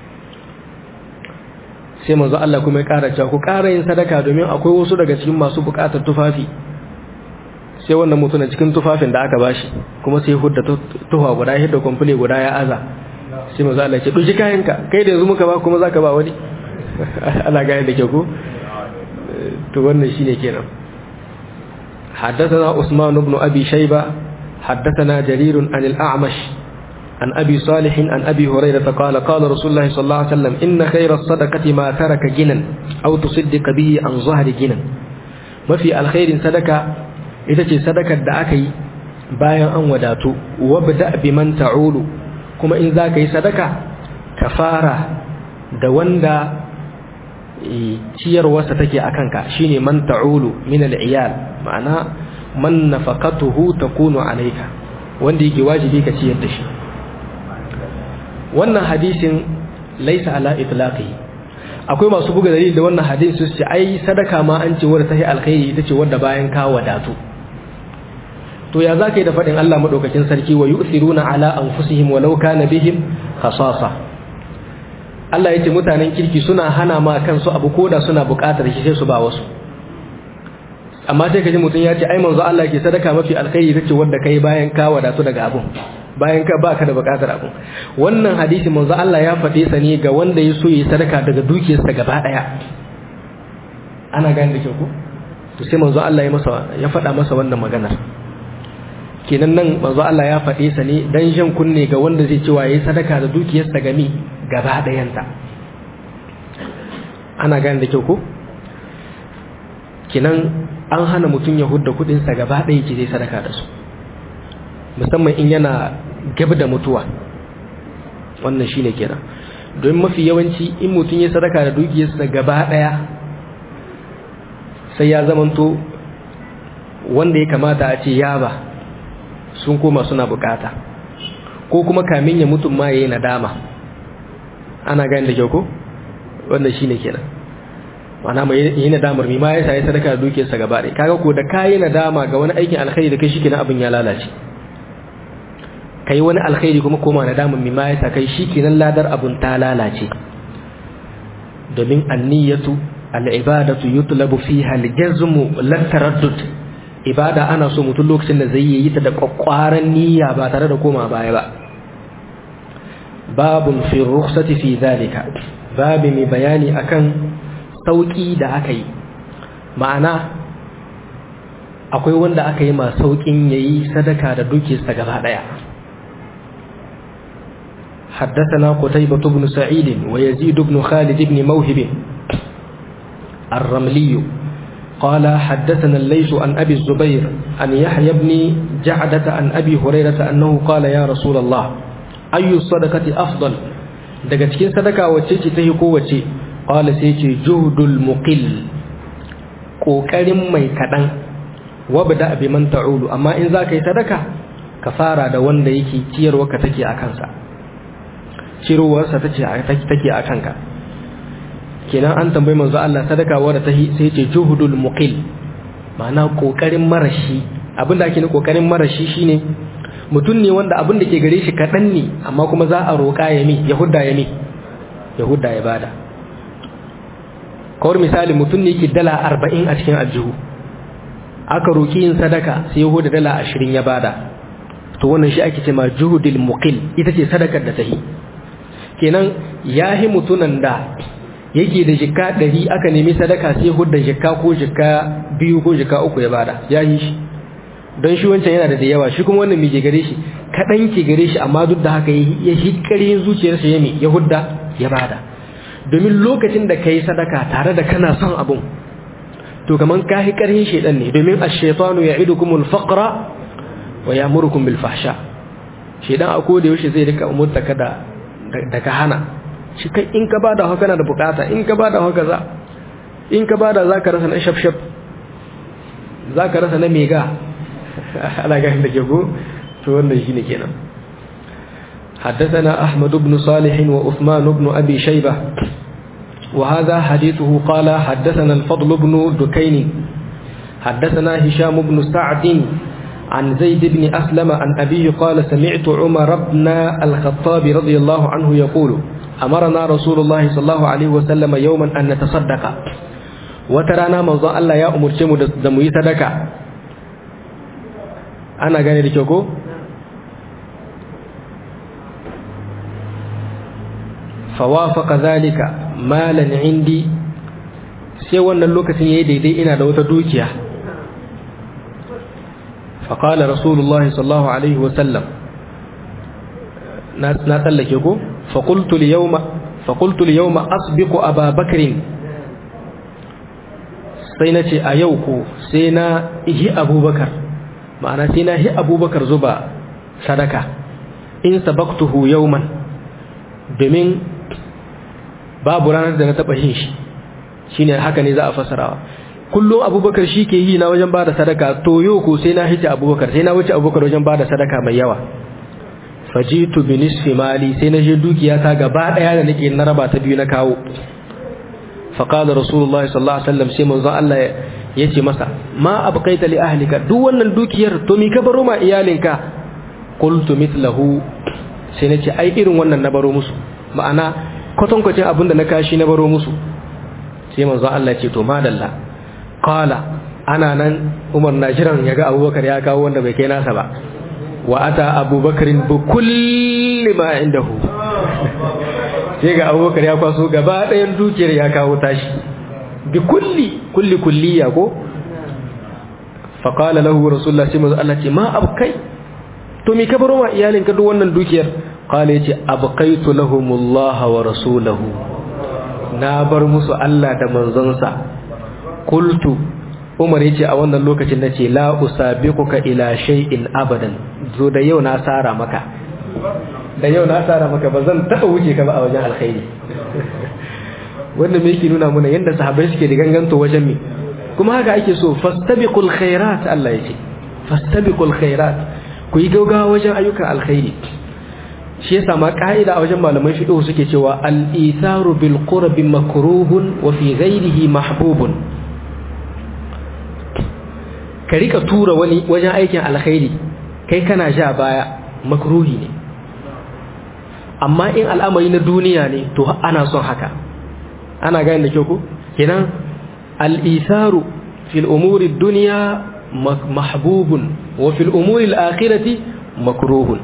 sai manzo Allah kuma ya ƙara cewa ku ƙara yin sadaka domin akwai wasu daga cikin masu buƙatar tufafi sai wannan mutunan cikin tufafin da aka bashi kuma sai hudda tufa guda hidda komple guda ya aza sai manzo Allah ya ce duji kayanka kai da yanzu muka ba kuma zaka ba wani ana gane da ke ko to wannan shine kenan حدثنا عثمان بن أبي شيبة حدثنا جرير عن الأعمش عن أبي صالح عن أبي هريرة قال قال رسول الله صلى الله عليه وسلم إن خير الصدقة ما ترك جنا أو تصدق به عن ظهر جنا ما في الخير صدقة إذا صدقة دعكي بايا أن وداتو وابدأ بمن تعول كما إن ذاك صدقة كفارة دواندا ciyarwarsa take a kanka shine man ta'ulu min al-iyal ma'ana man nafaqatuhu takunu alayka wanda yake wajibi ka ciyar da shi wannan hadisin laysa ala itlaqi akwai masu buga dalili da wannan hadisin su ce ai sadaka ma an ce wadda tahi alkhairi ita ce wadda bayan ka wadatu to ya zaka yi da fadin Allah madaukakin sarki wa yu'thiruna ala anfusihim walau kana bihim khasasa Allah ya ce mutanen kirki suna hana ma kansu abu koda suna buƙatar shi sai su ba wasu amma sai kaji mutum ya ce ai manzo Allah ke sadaka mafi alkhairi tace wanda kai bayan ka wadatu daga abun bayan ka baka da buƙatar abun wannan hadisi manzo Allah ya faɗe sa ne ga wanda ya so yi sadaka daga dukiyarsa gaba daya ana gane da kyau ko to sai manzo Allah ya masa ya faɗa masa wannan maganar kenan nan manzo Allah ya faɗe sa ne dan jan kunne ga wanda zai cewa yayi sadaka da dukiyarsa gami gaba ɗayanta ana gane da kyau ko kenan an hana mutum ya hudda kuɗinsa gaba ɗaya ce zai sadaka da su musamman in yana gab da mutuwa wannan shine kenan don mafi yawanci in mutum ya sadaka da dukiyarsa gaba ɗaya sai ya zamanto wanda ya kamata a ce ya ba sun koma suna bukata ko kuma kamin ya mutum ma yayi nadama ana gani da kyau ko wannan shine kenan mana mai yi nadamar mi ma ya sai sadaka da dukiyarsa gaba ɗaya kaga ko da kayi nadama ga wani aikin alkhairi da kai shikenan abin ya lalace kai wani alkhairi kuma koma nadamar mi ma ya sa kai shikenan ladar abun ta lalace domin anniyatu al'ibadatu yutlabu fiha al-jazmu la taraddud ibada ana so mutum lokacin da zai yi ta da kwakwaran niyya ba tare da koma baya ba babun fi rukhsati fi zalika babu mai bayani akan sauki da aka yi ma'ana akwai wanda aka yi ma saukin yayi sadaka da dukiyarsa gaba daya حدثنا قتيبة بن سعيد ويزيد بن خالد بن موهب الرملي قال حدثنا الليث عن أبي الزبير عن يحيى بن جعدة عن أبي هريرة أنه قال يا رسول الله أي الصدقة أفضل daga cikin sadaka wacce ce ta yi kowace ƙwala sai ce juhdul muqil ƙoƙarin mai kaɗan wabda abi man ta'ulu amma in za ka yi sadaka ka fara da wanda yake ciyarwa ka take a kansa cirowarsa take a kanka kenan an tambayi manzo Allah sadaka wadda ta sai ce juhudul muqil ma'ana kokarin marashi abinda ake ne kokarin marashi shine mutum ne wanda abin da ke gare shi kaɗan ne amma kuma za a roƙa ya mi ya hudda ya mi ya hudda ya bada kawar misali mutum ne ke dala arba'in a cikin aljihu aka roƙi yin sadaka sai ya huda dala ashirin ya bada to wannan shi ake ce ma juhudul muqil ita ce sadakar da ta yi kenan ya yi mutunan da yake da jikka ɗari aka nemi sadaka sai hudda jikka ko jikka biyu ko jikka uku ya bada ya yi shi don shi wancan yana da da yawa shi kuma wannan mai ke gare shi kaɗan ke gare shi amma duk da haka ya shi ƙarin zuciyarsa ya ya hudda ya bada domin lokacin da ka yi sadaka tare da kana son abun to kaman ka yi ƙarhin shaidan ne domin a shaitanu ya idu kuma alfaƙara wa ya murukun bil fahsha shaidan a koda yaushe zai rika umurta ka da ka hana shi kai in ka bada haka na da bukata in ka bada haka za in ka bada za ka rasa na shafshaf za ka rasa na mega ana gani da ke ko to wannan shi ne kenan حدثنا أحمد بن صالح وأثمان بن أبي شيبة وهذا حديثه قال حدثنا الفضل بن دكين حدثنا هشام بن سعد عن زيد بن أسلم عن أبيه قال سمعت عمر بن الخطاب رضي الله عنه يقول أمرنا رسول الله صلى الله عليه وسلم يوما أن نتصدق وترانا موضوع الله يا أمر شمو دموي صدقة أنا قاني لكيوكو فوافق ذلك مالا عندي sai wannan lokacin yayi daidai ina da wata dukiya فقال رسول الله صلى الله عليه وسلم نتلكه فقلت اليوم فقلت اليوم أسبق أبا بكر سينتي أيوكو سينا إهي أبو بكر معنى سينا هي أبو بكر زبا صدقة إن سبقته يوما بمن babu ranar da na taɓa yin shi shine haka ne za a fasarawa kullum abubakar shi ke yi na wajen bada sadaka to yau ko sai na hice abubakar sai na wuce abubakar wajen bada sadaka mai yawa fajitu bi nisfi mali sai na je dukiya ta gaba daya da nake na raba ta biyu na kawo fa qala rasulullahi sallallahu alaihi wasallam sai manzo Allah ya ce masa ma abqaita li ahlika duk wannan dukiyar to mi ka baro ma iyalinka qultu mithlahu sai nace ai irin wannan na baro musu ma'ana kwatankwacin abin da na kashi na baro musu sai manzo Allah ya ce to madalla qala ana nan Umar na jiran yaga Abubakar ya kawo wanda bai kai nasa ba wa ata Abubakarin bi kulli ma indahu sai ga Abubakar ya kwaso gaba ɗayan dukiyar ya kawo tashi bi kulli kulli kulliya ko fa qala lahu rasulullah sai manzo Allah ce ma abkai to me ka baro ma iyalinka duk wannan dukiyar qala yace abqaitu lahumullah wa rasulahu na bar musu Allah da manzonsa qultu Umar yace a wannan lokacin nace la usabiquka ila shay'in abadan zo da yau na sara maka da yau na sara maka ba zan taba wuce ka ba a wajen alkhairi wanda me yake nuna mana yanda sahabbai suke da ganganto wajen me kuma haka ake so fastabiqul khairat Allah yace fastabiqul khairat ku yi gaugawa wajen ayyukan alkhairi shi yasa ma ka'ida a wajen malaman fiqh suke cewa al-itharu bil qurbi makruhun wa fi ghayrihi mahbubun ka rika tura wani wajen aikin alkhairi kai kana sha baya makruhi ne amma in al'amari na duniya ne to ana son haka ana gane da kyau ko kenan al-itharu fil umuri dunya mahbubun wa fil umuri al-akhirati makruhun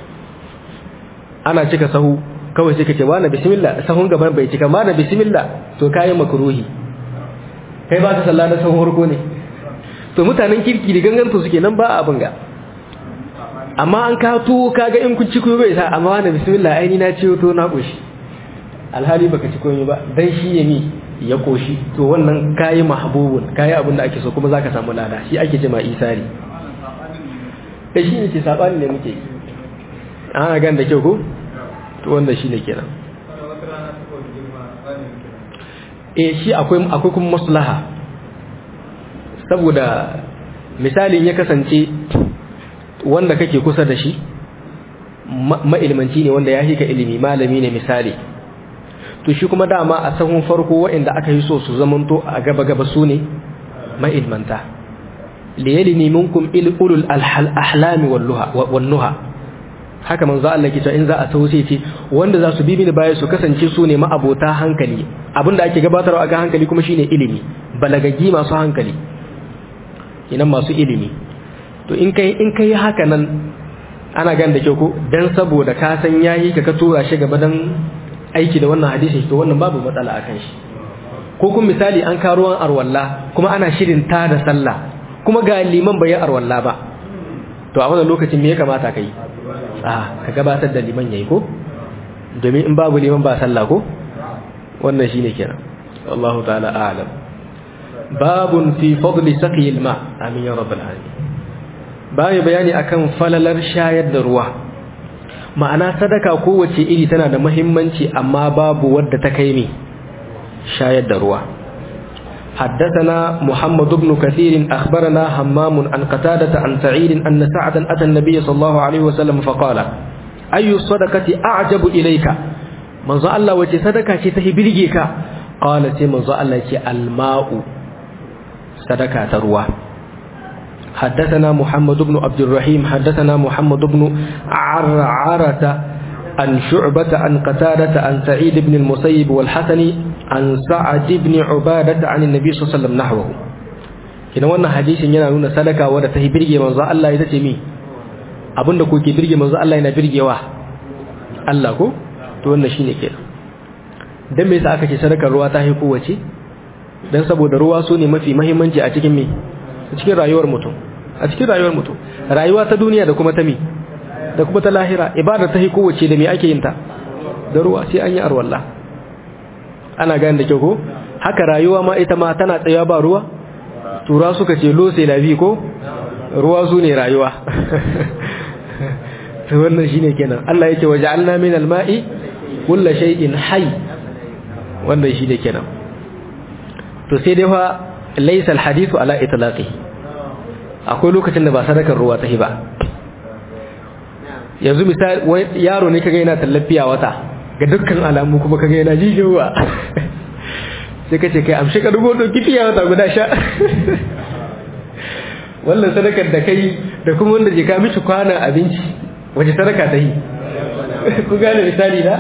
ana cika sahu kawai sai kace wani bismillah sahun gaban bai cika ma da bismillah to kai makruhi kai ba ka sallah da sahun farko ne to mutanen kirki da ganganto suke nan ba abin ga amma an ka tuwo kaga in kun ci kuyo bai sa amma wani bismillah aini na ciwo to na koshi alhali baka ci komai ba dan shi ya mi ya koshi to wannan kayi mahbubun kayi abin da ake so kuma zaka samu lada shi ake jima isari da shi ne ke sabani ne muke ana gan da kyau ko to wanda shi ne kenan eh shi akwai akwai kuma maslaha saboda misalin ya kasance wanda kake kusa da shi ma'ilmanci ne wanda ya hika ilimi malami ne misali to shi kuma dama a sahun farko waɗanda aka yi so su zamanto a gaba-gaba su ne ma'ilmanta liyalini minkum ulul ahlami wannuha haka manzo Allah ke cewa in za a tausaye ce wanda za su bi mini baya su kasance su ne ma'abota hankali abinda ake gabatarwa a ga hankali kuma shine ilimi balagaggi masu hankali inan masu ilimi to in kai in kai haka nan ana gan da kyau ko dan saboda ka san yayi ka ka tura shi gaba dan aiki da wannan hadisi to wannan babu matsala akan shi ko kuma misali an ka ruwan arwalla kuma ana shirin ta da sallah kuma ga liman bai arwalla ba to a wannan lokacin me ya kamata kai a ka gabatar da liman yayi ko domin in babu liman ba sallah ko wannan shine kenan wallahu ta'ala a'lam babun fi fadli saqi alma amin ya rabbal alamin bai bayani akan falalar shayar da ruwa ma'ana sadaka kowace iri tana da muhimmanci amma babu wadda ta kai ni shayar da ruwa حدثنا محمد بن كثير أخبرنا همام عن قتادة عن سعيد أن سعدا أتى النبي صلى الله عليه وسلم فقال أي الصدقة أعجب إليك من ظل الله وجه صدقة تهي برجيك قال من ظل الله الماء صدقة تروى حدثنا محمد بن عبد الرحيم حدثنا محمد بن عرعرة عن شعبة عن قتادة عن سعيد بن المسيب والحسن عن سعد بن عبادة عن النبي صلى الله عليه وسلم نحوه kina wannan hadisin yana nuna sadaka wadda ta birge manzo Allah ita ce mi abinda kuke birge manzo Allah yana birgewa Allah ko to wannan shine kenan dan me yasa aka ce sadakar ruwa ta haiku wace dan saboda ruwa su ne mafi muhimmanci a cikin me a cikin rayuwar mutum a cikin rayuwar mutum rayuwa ta duniya da kuma ta mi da kuma ta lahira ibada ta haiku wace da me ake yin ta da ruwa sai an yi arwallah ana gane da kyau ko haka rayuwa ma ita ma tana tsaya ba ruwa tura suka ce lo sai lafi ko ruwa su ne rayuwa to wannan shine kenan Allah yake waja'alna min al-ma'i kullu shay'in hayy wannan shine kenan to sai dai fa laysa al-hadithu ala itlaqihi akwai lokacin da ba sadakar ruwa ta hiba yanzu misali yaro ne kaga yana tallafiya wata ga dukkan alamu kuma kaga yana jijewa sai ka ce kai amshi ka dubo ɗauki fiya wata guda sha wannan sadakar da kai da kuma wanda je ka mishi kwanan abinci wace sadaka ta yi ku gane misali na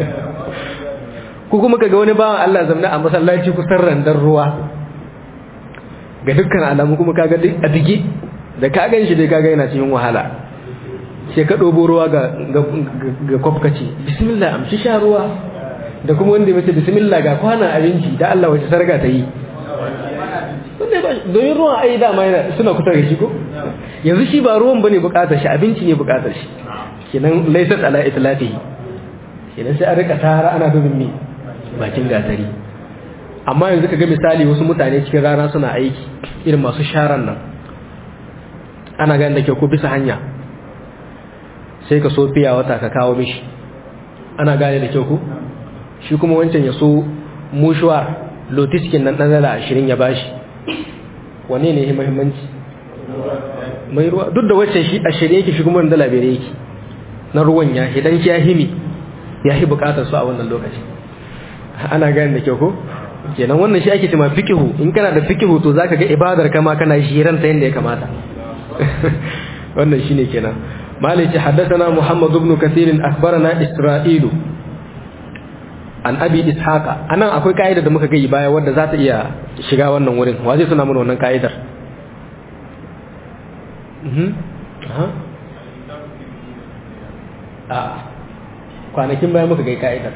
ku kuma kaga wani bawan Allah zamna a masallaci kusan randar ruwa ga dukkan alamu kuma kaga a dige da ka gan shi dai kaga yana cikin wahala sai ka ɗobo ruwa ga kwafkaci bismillah amshi sha ruwa da kuma wanda mace bismillah ga kwanan abinci da Allah wace sarga ta yi domin ruwan ai dama yana suna kusa da shi ko yanzu shi ba ruwan bane bukatar shi abinci ne bukatar shi kenan laysat ala itlafihi kenan sai an rika tara ana dubin mi bakin gatari amma yanzu ka ga misali wasu mutane cikin rana suna aiki irin masu sharan nan ana ganin da ke ko bisa hanya sai ka so fiya wata ka kawo mishi ana gane da kyau ku shi kuma wancan ya so mushuwar lotiskin nan ɗan dala ashirin ya bashi wane ne ya mahimmanci mai ruwa duk da wacce shi ashirin yake shi kuma dala biyar yake na ruwan ya idan ya himi ya yi bukatar su a wannan lokaci ana gane da kyau ko kenan wannan shi ake cewa fikihu in kana da fikihu to zaka ga ibadar kama kana shiran ta yanda ya kamata wannan shine kenan مالك حدثنا محمد بن كثير أخبرنا إسرائيل عن أبي إسحاق أنا أقول قاعدة da muka gai baya wadda za ta iya shiga wannan wurin wa zai suna mana wannan ka'idar a kwanakin baya muka gai ka'idar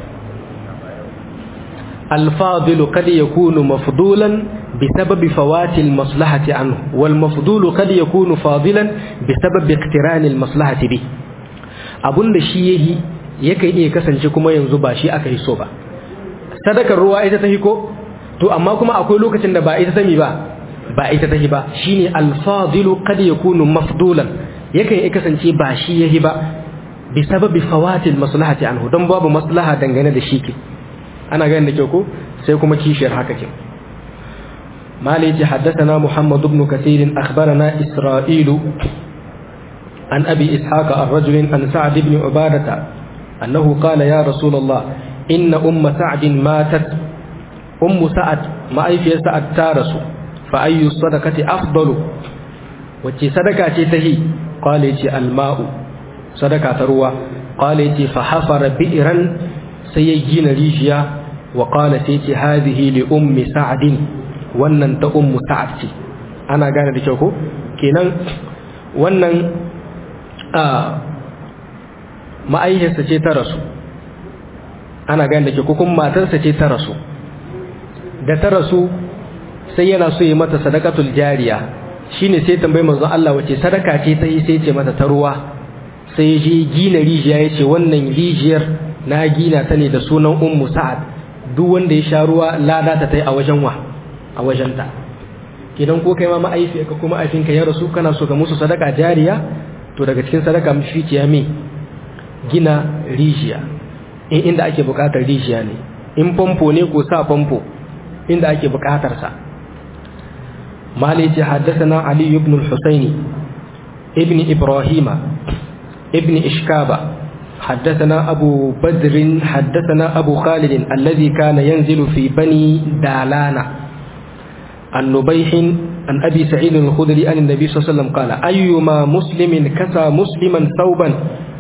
الفاضل قد يكون مفضولا بسبب فوات المصلحة عنه والمفضول قد يكون فاضلا بسبب اقتران المصلحة به abun da shi yayi yakan iya kasance kuma yanzu ba shi aka yi so ba sadakar ruwa ita ta ko to amma kuma akwai lokacin da ba ita ta mi ba ba ita ta ba shine al-fadilu qad yakunu mafdulan yakan iya kasance ba shi yayi ba bi sababi fawatil maslahati anhu dan babu maslaha dangane da shi ke ana ganin da kyau ko sai kuma kishiyar haka ke مالك حدثنا محمد بن كثير أخبرنا إسرائيل عن أبي إسحاق الرجل عن سعد بن عبادة أنه قال يا رسول الله إن أم سعد ماتت أم سعد ما أي في سعد تارس فأي الصدقة أفضل وتي صدقة تهي قال الماء صدقة تروى قال فحفر بئرا سيجين ريجيا وقال سيتي هذه لأم سعد wannan ta ummu sa'ad ce ana gane da kyau ko kenan wannan a ma'aihiyarsa ce ta rasu ana gane da kyau ko kuma matarsa ce ta rasu da ta rasu sai yana so yi mata sadakatul jariya shine sai tambayi manzon Allah wace sadaka ce ta yi sai ce mata ta ruwa sai je gina rijiya ya ce wannan rijiyar na gina ta ne da sunan ummu sa'ad duk wanda ya sha ruwa lada ta tai a wajen wa a wajenta idan ko kai ma ma'aifiyarka kuma ma'aifinka ya rasu kana so ka musu sadaka jariya to daga cikin sadaka mafiiciya me gina rijiya in inda ake bukatar rijiya ne in famfo ne ko sa famfo inda ake bukatar sa مالك حدثنا علي بن الحسين ابن إبراهيم ابن إشكابة حدثنا أبو بدر حدثنا أبو خالد الذي كان ينزل في بني دالانا عن نبيح عن أبي سعيد الخدري عن النبي صلى الله عليه وسلم قال أيما مسلم كسى مسلما ثوبا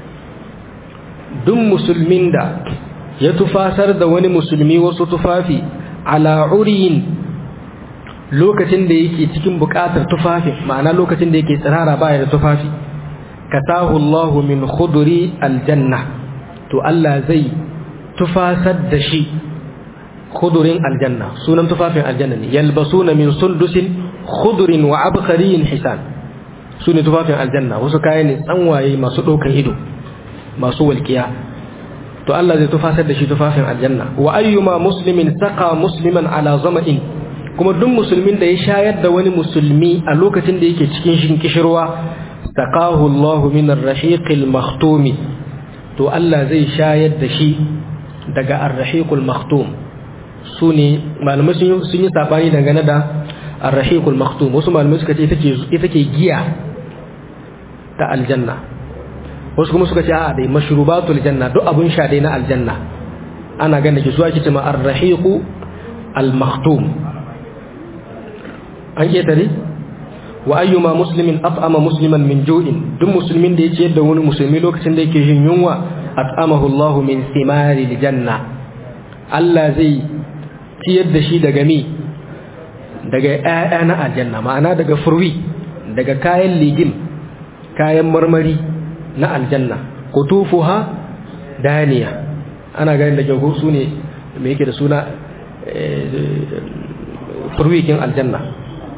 دم مسلمين دا يتفاسر دا وني مسلمي وستفافي على عري lokacin da yake cikin bukatar tufafi ma'ana lokacin da yake tsirara baya da tufafi kasahu Allah min khuduri aljanna to Allah zai tufasar da shi khudurin aljanna sunan tufafin aljanna ne yalbasuna min sundusin khudurin wa abkhariyin hisan sune tufafin aljanna wasu kaya ne tsanwaye masu ɗaukan ido masu walƙiya to Allah zai tufasar da shi tufafin aljanna wa ayyuma muslimin saqa musliman ala zama'in kuma duk musulmin da ya shayar da wani musulmi a lokacin da yake cikin shin kishirwa saqahu Allah min ar-rahiqil makhtumi to Allah zai shayar da shi daga ar-rahiqul makhtum sune malamai sun yi sabani dangane da ar-rahiqul makhtum wasu malamai suka ce ita ke giya ta aljanna wasu kuma suka ce a dai mashrubatul janna duk abun sha dai na aljanna ana ganin ki su ake cewa ar-rahiqu al-makhtum an ketare wa ayyuma muslimin at'ama musliman min ju'in duk musulmin da ya ciyar da wani musulmi lokacin da yake jin yunwa at'amahu Allah min thimari janna Allah zai ciyar da shi daga mi daga ƴaƴa na aljanna ma'ana daga furwi daga kayan ligim kayan marmari na aljanna kutufuha daniya ana ganin da kyau su ne me yake da suna furwikin aljanna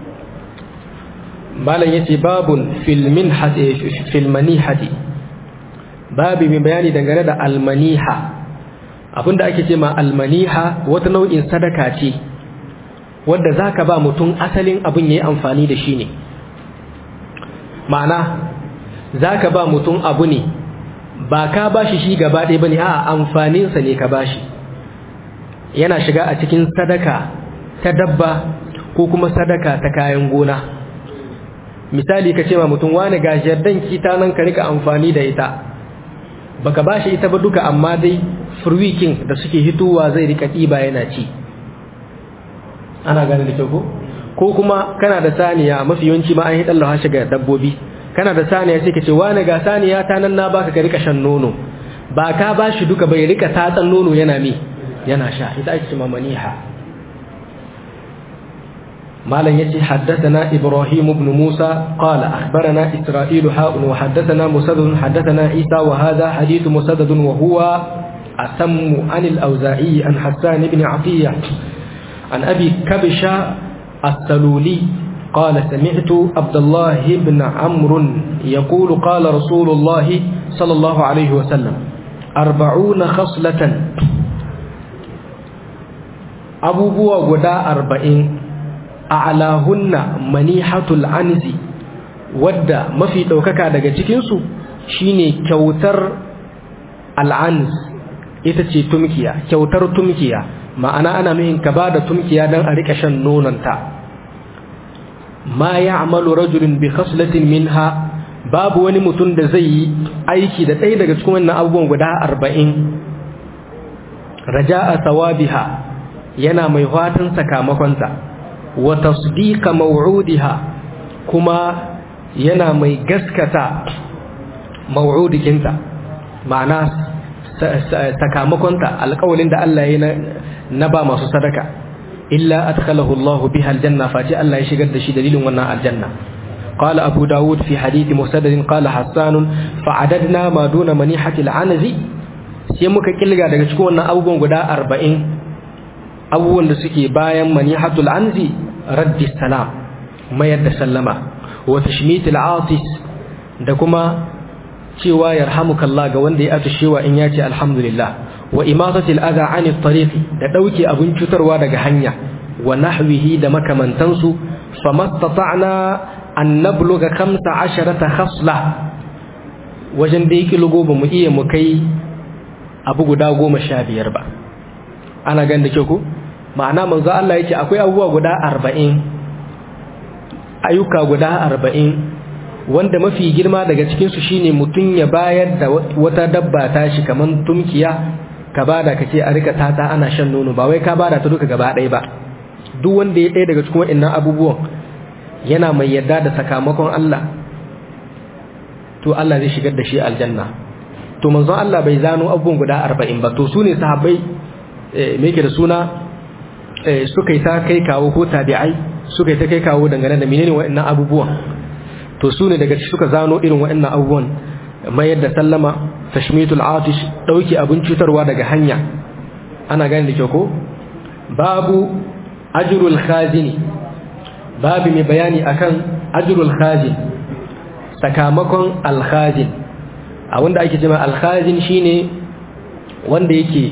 malam yace babun fil minhati fil manihati babu mai bayani dangane da almaniha abinda ake ce ma almaniha wata nau'in sadaka ce wadda zaka ba mutum asalin abin yayi amfani da shi ne ma'ana zaka ba mutum abu ne ba ka bashi shi gaba ɗaya bane a'a amfaninsa ne ka bashi yana shiga a cikin sadaka ta dabba ko kuma sadaka ta kayan gona misali ka ce ma mutum wani ga jardan kita nan ka rika amfani da ita baka bashi ita ba duka amma dai furwikin da suke hitowa zai rika ɗiba yana ci ana gane da kyau ko ko kuma kana da saniya mafi yawanci ma an yi ɗallawa shiga dabbobi kana da saniya sai ka ce wani ga saniya ta nan na baka ka rika shan nono ba ka bashi duka bai rika tatsan nono yana mi yana sha ita ake cewa maniha مالن يتي حدثنا إبراهيم بن موسى قال أخبرنا إسرائيل حاء وحدثنا مسدد حدثنا عيسى وهذا حديث مسدد وهو أتم عن الأوزاعي عن حسان بن عطية عن أبي كبشة السلولي قال سمعت عبد الله بن عمرو يقول قال رسول الله صلى الله عليه وسلم أربعون خصلة أبو بوا غدا أربعين a'lahunna manihatul anzi wadda mafi daukaka daga cikin su shine kyautar al'anz ita ce tumkiya kyautar tumkiya ma'ana ana nuhin ka bada tumkiya dan a rika shan nonanta ma ya'malu rajulun bi khaslatin minha babu wani mutum da zai yi aiki da ɗaya daga cikin wannan abubuwan guda arba'in raja'a sawabiha yana mai fatan sakamakonsa wa tasdiqa maw'udiha kuma yana mai gaskata maw'udikinta ma'ana sakamakonta alƙawalin da Allah ya na ba masu sadaka illa adkhalahu Allah biha aljanna fati Allah ya shigar da shi dalilin wannan aljanna قال أبو داود في حديث مسدد قال حسان فعددنا ما دون منيحة العنز sai muka kilga daga cikin wannan abubuwan guda arba'in abubuwan da suke bayan manihatul anzi raddi salam mayar da sallama wa tashmitul atis da kuma cewa yarhamukallah ga wanda ya atushewa in yace alhamdulillah wa imatatil adha anit tariqi da dauke abun cutarwa daga hanya wa nahwihi da makamantansu famastata'na an nabluga 15 khasla wajen da yake lugo ba mu iya mu kai abu guda goma sha biyar ba ana gan da ku ma'ana manzo Allah yake akwai abubuwa guda arba'in ayyuka guda arba'in wanda mafi girma daga cikinsu shine mutum ya bayar da wata dabba ta shi kamar tumkiya ka bada ka ce a rika tata ana shan nono ba wai ka bada ta duka gaba ɗaya ba duk wanda ya ɗaya daga cikin waɗannan abubuwan yana mai yarda da sakamakon Allah to Allah zai shigar da shi aljanna to manzon Allah bai zano abubuwan guda arba'in ba to su ne sahabbai me yake da suna suka yi ta kai kawo ko tabi'ai suka yi ta kai kawo dangane da menene waɗannan abubuwan to su ne daga suka zano irin waɗannan abubuwan mayar da sallama tashmitul atish dauki abin cutarwa daga hanya ana gane da kyau ko babu ajrul khazini babu mai bayani akan ajrul khazin sakamakon alkhazin a wanda ake cewa alkhazin shine wanda yake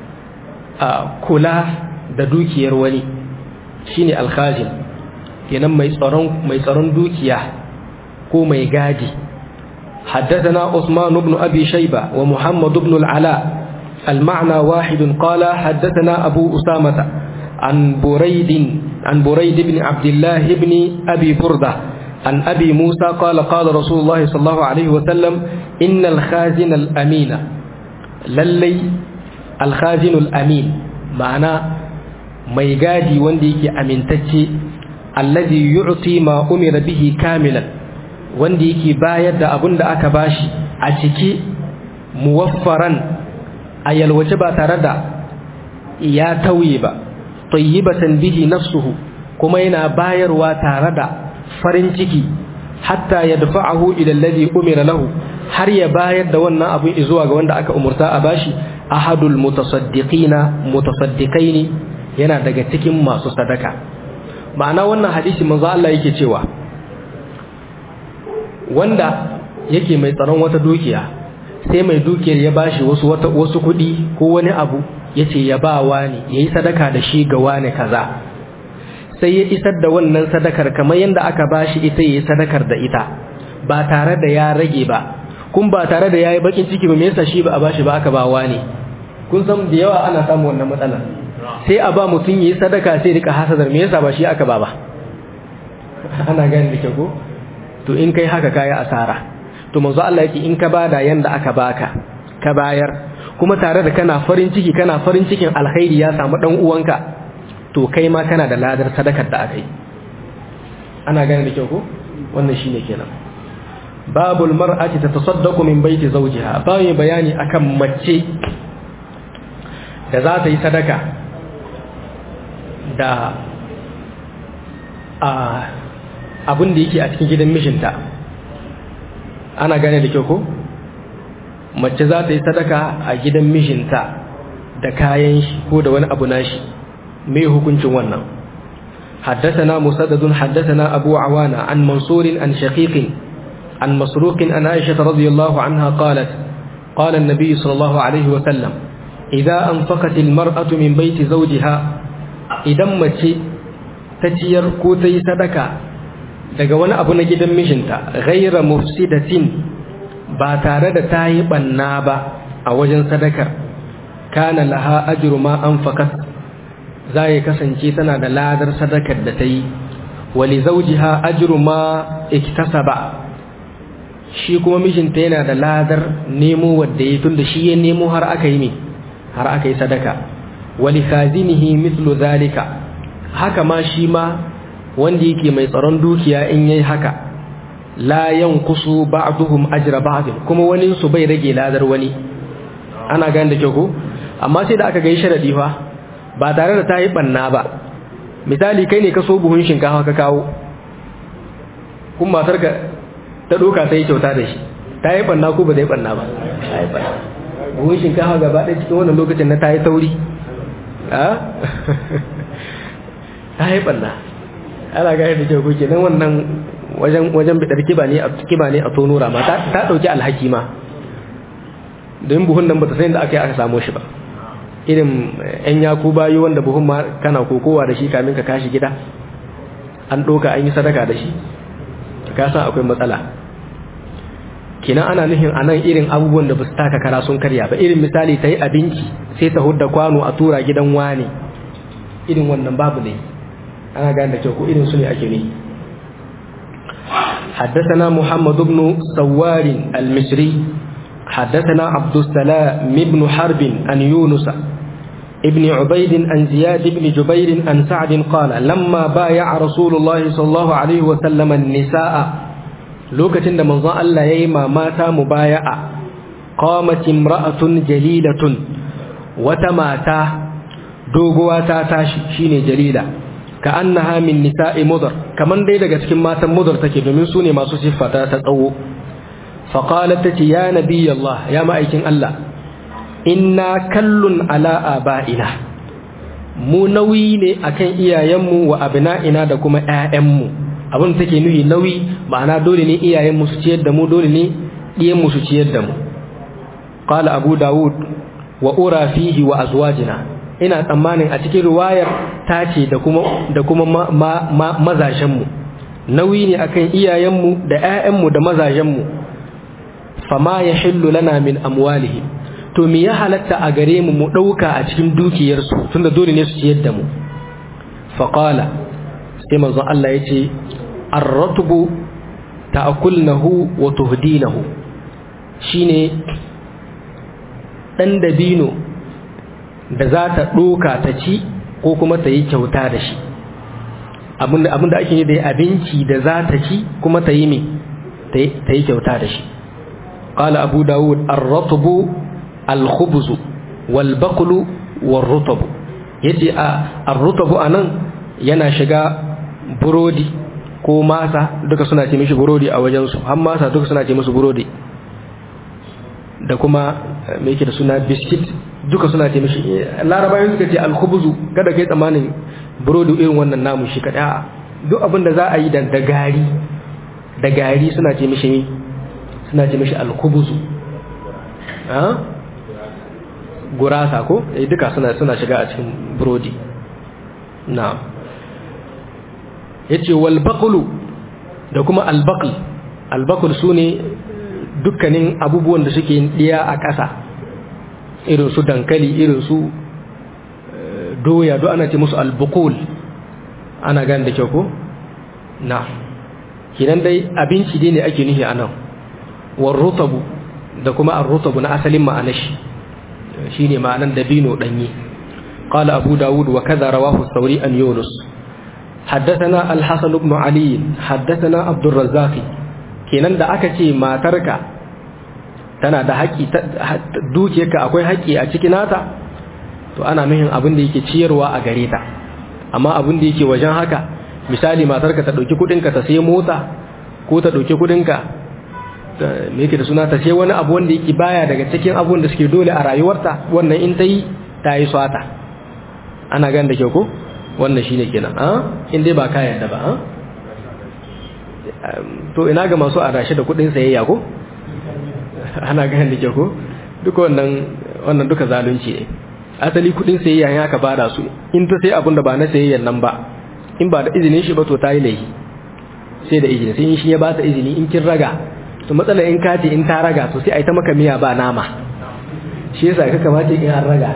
kula da dukiyar wani shine alkhazin kenan mai tsaron mai tsaron dukiya ko mai gadi حدثنا عثمان بن أبي شيبة ومحمد بن العلاء المعنى واحد قال حدثنا أبو أسامة عن بريد عن بريد بن عبد الله بن أبي بردة عن أبي موسى قال قال رسول الله صلى الله عليه وسلم إن الخازن الأمين للي الخازن الأمين معنى ميقادي وانديك أمين تجي الذي يعطي ما أمر به كاملا وانديك بايد أبن أكا باشي أتكي موفرا أي الوجبة تردى يا تويبا طيبة به نفسه كما ينا باير وتردى farin ciki hatta ya dafa'ahu ila alladhi umira lahu har ya bayar da wannan abin zuwa ga wanda aka umurta a bashi ahadul mutasaddiqina mutasaddiqaini yana daga cikin masu sadaka ma'ana wannan hadisi manzo Allah yake cewa wanda yake mai tsaron wata dukiya sai mai dukiyar ya bashi wasu wata wasu kuɗi ko wani abu yace ya ba wani yayi sadaka da shi ga wani kaza sai ya isar da wannan sadakar kamar yadda aka bashi ita yayi sadakar da ita ba tare da ya rage ba kun ba tare da yayi bakin ciki ba me yasa shi ba a bashi ba aka ba wani kun san da yawa ana samu wannan matsala sai a ba mutum yayi sadaka sai rika hasadar me yasa ba shi aka ba ba ana gani da ko to in kai haka kai asara to manzo Allah yake in ka bada yanda aka baka ka bayar kuma tare da kana farin ciki kana farin cikin alkhairi ya samu dan uwanka to kai ma kana da ladar sadakar da akai ana gane da kyau ko wannan shine kenan babul mar'ati tatasaddaqu min baiti zawjiha bayan bayani akan mace da za ta yi sadaka da a abin da yake a cikin gidan mishinta ana gane da kyau ko mace za ta yi sadaka a gidan mishinta da kayan shi ko da wani abu nashi me hukuncin wannan حدثنا مسدد حدثنا أبو عوانة عن منصور عن شقيق عن مسروق عن عائشة رضي الله عنها قالت قال النبي صلى الله عليه وسلم إذا أنفقت المرأة من بيت زوجها إذا متي تتير كوتي صدقة daga wani abu na gidan mijinta ghaira mufsidatin ba tare da ta yi banna ba a wajen sadakar kana laha ajru ma anfaqat za ya kasance tana da ladar sadakar da ta yi wali zawjiha ajru ma iktasaba shi kuma mijinta yana da ladar nemo wadda ya tunda shi ya nemo har aka yi har aka yi sadaka wali khazinihi mithlu zalika haka ma shi ma wanda yake mai tsaron dukiya in yayi haka la yanqusu ba'duhum ajra ba'd kuma wani su bai rage ladar wani ana gane da kyau ko amma sai da aka ga sharadi fa ba tare da tayi banna ba misali kai ne ka so buhun shinkafa ka kawo kun matar ka ta doka sai kyauta da shi tayi banna ko ba zai banna ba tayi banna buhun shinkafa gaba ɗaya cikin wannan lokacin na tayi tauri a tayi banna ana gane da kyau kuke nan wannan wajen wajen bidar kiba ne a kiba ne a tonura ma ta dauki alhaki ma don buhun nan bata san da aka yi aka samu shi ba irin yan yaku bayu wanda buhun ma kana kokowa da shi kamin ka kashi gida an doka an yi sadaka da shi ka san akwai matsala kina ana nufin anan irin abubuwan da ba su taka kara sun karya ba irin misali ta yi abinci sai ta hudda kwano a tura gidan wani irin wannan babu ne ana gane da kyau ko irin su ne ake ne حدثنا محمد بن سوار المصري حدثنا عبد السلام بن حرب عن يونس ابن عبيد عن زياد بن جبير عن سعد قال لما بايع رسول الله صلى الله عليه وسلم النساء لوكة من ظن الله يما مات مبايعة قامت امرأة جليلة وتماتا دوغواتا تاشي شيني جليلة ka annaha min nisa'i mudar kaman dai daga cikin matan mudar take domin su ne masu siffata ta tsawo fa qalat tati ya nabiy Allah ya ma'aikin Allah inna kallun ala aba'ina mu nauyi ne akan iyayenmu wa abna'ina da kuma ƴaƴanmu abin take nuyi nauyi ma'ana dole ne iyayenmu su ciyar da mu dole ne ɗiyanmu su ciyar da mu qala abu daud wa ura fihi wa azwajina ina tsammanin a cikin riwayar ta ce da kuma da kuma mazajenmu nauyi ne akan iyayenmu da ƴaƴanmu da mazajenmu fama ya hillu lana min amwalihim to me ya halatta a gare mu mu ɗauka a cikin dukiyarsu tunda dole ne su ciyar da mu faqala sai manzon Allah ya ce ar-ratbu ta'kulnahu wa tuhdinahu shine dan dabino da za ta ɗoka ta ci ko kuma ta yi kyauta da shi abinda ake yi da abinci da za ta ci kuma ta yi mai ta yi kyauta da shi ƙala abu dawud arratubu alkhubuzu walbakulu warrutabu ya ce arrutabu a nan yana shiga burodi ko masa duka suna ce mishi burodi a wajensu har masa duka suna ce musu burodi da kuma mai yake da suna biskit duka suna ce mishi larabayin suka ce alkhubuzu kada kai tsamanin burodi irin wannan namu shi kada duk abin da za a yi da gari da gari suna ce mishi suna ce mishi alkubuzu gurasa ko eh duka suna suna shiga a cikin burodi na yace wal baqlu da kuma al baql al baql sune dukkanin abubuwan da suke diya a ƙasa irin su dankali irin su doya duk ana ce musu al buqul ana gane da kyau ko na kinan dai abinci dai ne ake nufi anan war rutabu da kuma ar rutabu na asalin ma'anar shi shine ma'anan dabino danye قال أبو داود وكذا رواه الثوري أن يونس حدثنا الحسن بن علي حدثنا عبد الرزاق kenan da aka ce matarka tana da haƙi dukiyarka akwai haƙi a cikin nata to ana nuhin abin da yake ciyarwa a gare ta amma abin da yake wajen haka misali matarka ta ɗauki kuɗinka ta sai mota ko ta ɗauki kuɗinka me yake da suna ta sai wani abu wanda yake baya daga cikin abun da suke dole a rayuwarta wannan in ta yi ta yi swata ana gan da kyau ko wannan shine kenan a in dai ba ka yarda ba to ina ga masu adashi da kudin sayayya ko ana gan da kyau ko duka wannan wannan duka zalunci ne asali kudin sayayya ya ka bada su in ta sai abun da ba na sayayyan nan ba in ba da izinin shi ba to ta yi laifi sai da izini sai in shi ya ba ta izini in kin raga to matsala in ka ce in ta raga to sai a yi ta maka miya ba nama shi yasa ka kamata in an raga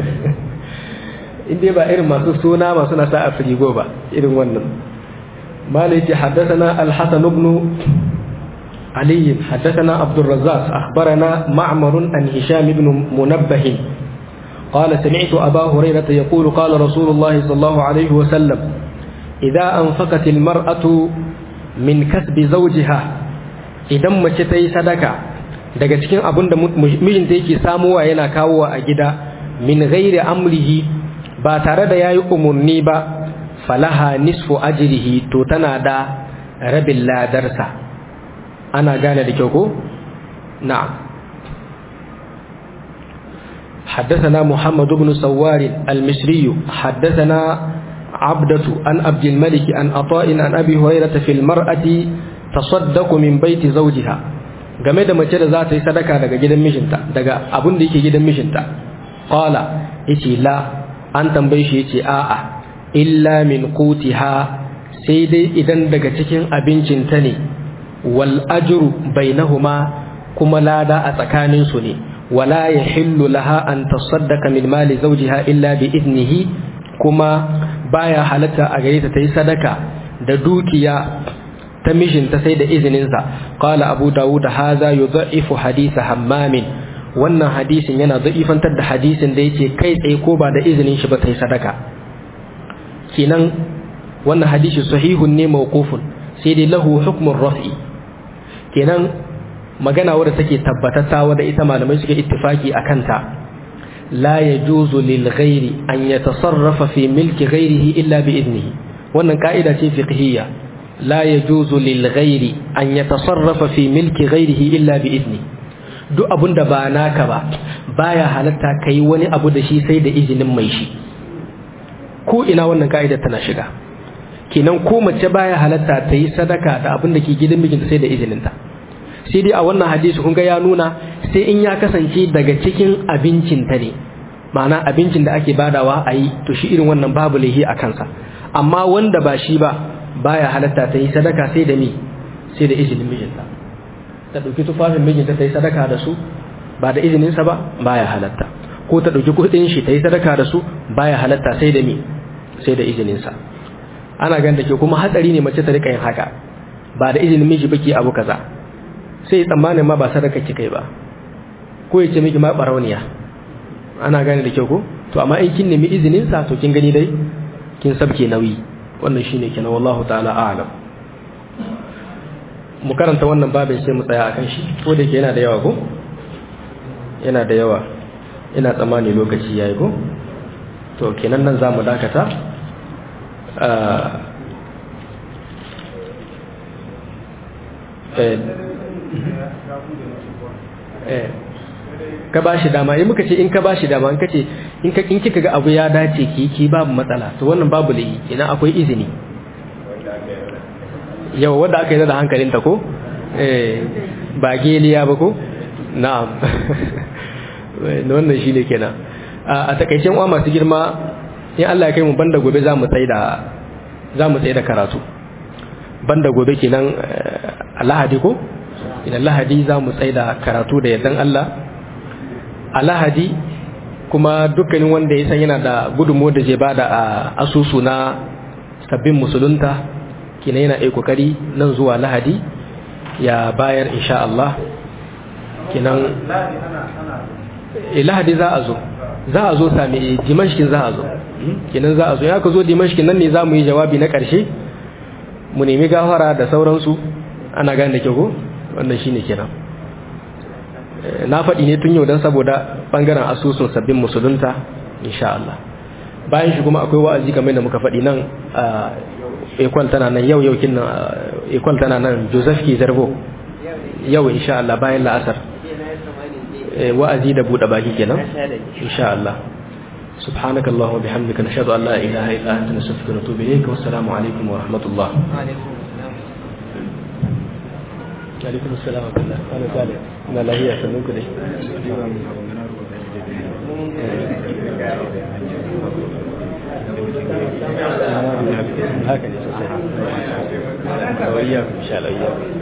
in dai ba irin masu suna masu nasa a firigo ba irin wannan mala yace haddathana al-hasan ibn ali haddathana abdul razzaq akhbarana ma'mar an hisham ibn munabbah قال سمعت أبا هريرة يقول قال رسول الله صلى الله عليه وسلم إذا أنفقت المرأة من كسب زوجها إذا ما تتي صدقة daga cikin abin da mijinta yake samuwa yana kawowa a gida min ghairi amrihi ba tare da yayi umurni ba falaha nisfu ajrihi to tana da rabin ladarsa ana gane da kyau ko na'am حدثنا محمد بن سوار المصري حدثنا عبدة عن عبد الملك عن عطاء عن أبي هريرة في المرأة تصدق من بيت زوجها game da mace da za ta yi sadaka daga gidan mijinta daga abin da yake gidan mijinta qala yace la an tambaye shi yace a'a illa min qutiha sai dai idan daga cikin abincinta ne wal ajru bainahuma kuma lada a tsakanin su ne wala yahillu laha an tasaddaqa min mali zawjiha illa bi idnihi kuma baya halatta a gare ta ta yi sadaka da dukiya ta mishinta sai da izininsa qala abu dawud haza yudha'ifu hadith hammamin wannan hadisin yana da'ifantar da hadisin da yace kai tsaye ko ba da izinin shi ba ta yi sadaka kinan wannan hadisi sahihun ne mawqufun sai dai lahu hukmun raf'i kenan magana wadda take tabbatatta wadda ita malamai suke ittifaki akan ta la yajuzu lil ghairi an yatasarrafa fi milki ghairihi illa bi idnihi wannan ka'ida ce fiqhiyya la yajuzu lil ghairi an yatasarrafa fi milki ghairihi illa bi idni duk abunda ba naka ba baya halatta kai wani abu da shi sai da izinin mai shi ko ina wannan ka'ida tana shiga kenan ko mace baya halatta ta yi sadaka da abin da ke gidan mijinta sai da izininta sai dai a wannan hadisi kun ga ya nuna sai in ya kasance daga cikin abincinta ne ma'ana abincin da ake badawa a yi to shi irin wannan babu laihi a kansa amma wanda ba shi ba baya halatta ta yi sadaka sai da mi sai da izinin mijinta ta ɗauki tufafin mijinta ta yi sadaka da su ba da izininsa ba baya halatta ko ta ɗauki kuɗin shi ta yi sadaka da su baya halatta sai da mi sai da izininsa ana gan da ke kuma hatsari ne mace ta rika yin haka ba da izinin miji baki abu kaza sai tsammanin ma ba sadaka ki kai ba ko ya ce miki ma barauniya ana gane da kyau ko to amma in kin nemi izinin sa to kin gani dai kin sabke nauyi wannan shine kenan wallahu ta'ala a'lam mu karanta wannan babin sai mu tsaya akan shi ko da yake yana da yawa ko yana da yawa ina tsammani lokaci yayi ko to kenan nan zamu dakata ka ba shi dama in muka ce in ka ba shi dama in ka ce in ka kika ga abu ya dace ki ki babu matsala to wannan babu layi idan akwai izini yau wadda aka yi da hankalinta ko eh ba geliya ba ko na'am wannan shi ne kenan a takaicen uwa masu girma in Allah ya kai mu banda gobe za mu tsaye da za mu tsaye da karatu banda gobe kenan a lahadi ko idan lahadi za mu tsaye da karatu da yardan Allah a lahadi kuma dukkanin wanda ya san yana da gudunmu da zai bada a asusu na sabbin musulunta kina yana ai kokari nan zuwa lahadi ya bayar insha Allah kinan lahadi za a zo za a zo sami dimashkin za a zo kinan za a zo ya ka zo dimashkin nan ne za mu yi jawabi na ƙarshe mu nemi gafara da sauransu ana gane da kyau ko wannan shine kenan na faɗi ne tun yau don saboda ɓangaren asusun sabbin musulunta insha Allah bayan shi kuma akwai wa'azi kamar da muka faɗi nan a ekwal tana nan yau yau kin nan ekwal tana nan Joseph Ki Zarbo yau insha Allah bayan la'asar wa'azi da buɗe baki kenan insha Allah سبحانك اللهم وبحمدك نشهد ان لا اله الا انت نستغفرك ونتوب اليك والسلام عليكم ورحمه الله عليكم السلام ورحمه الله انا صالح انا لا هي سنوك دي هكذا وإياكم إن شاء الله إياكم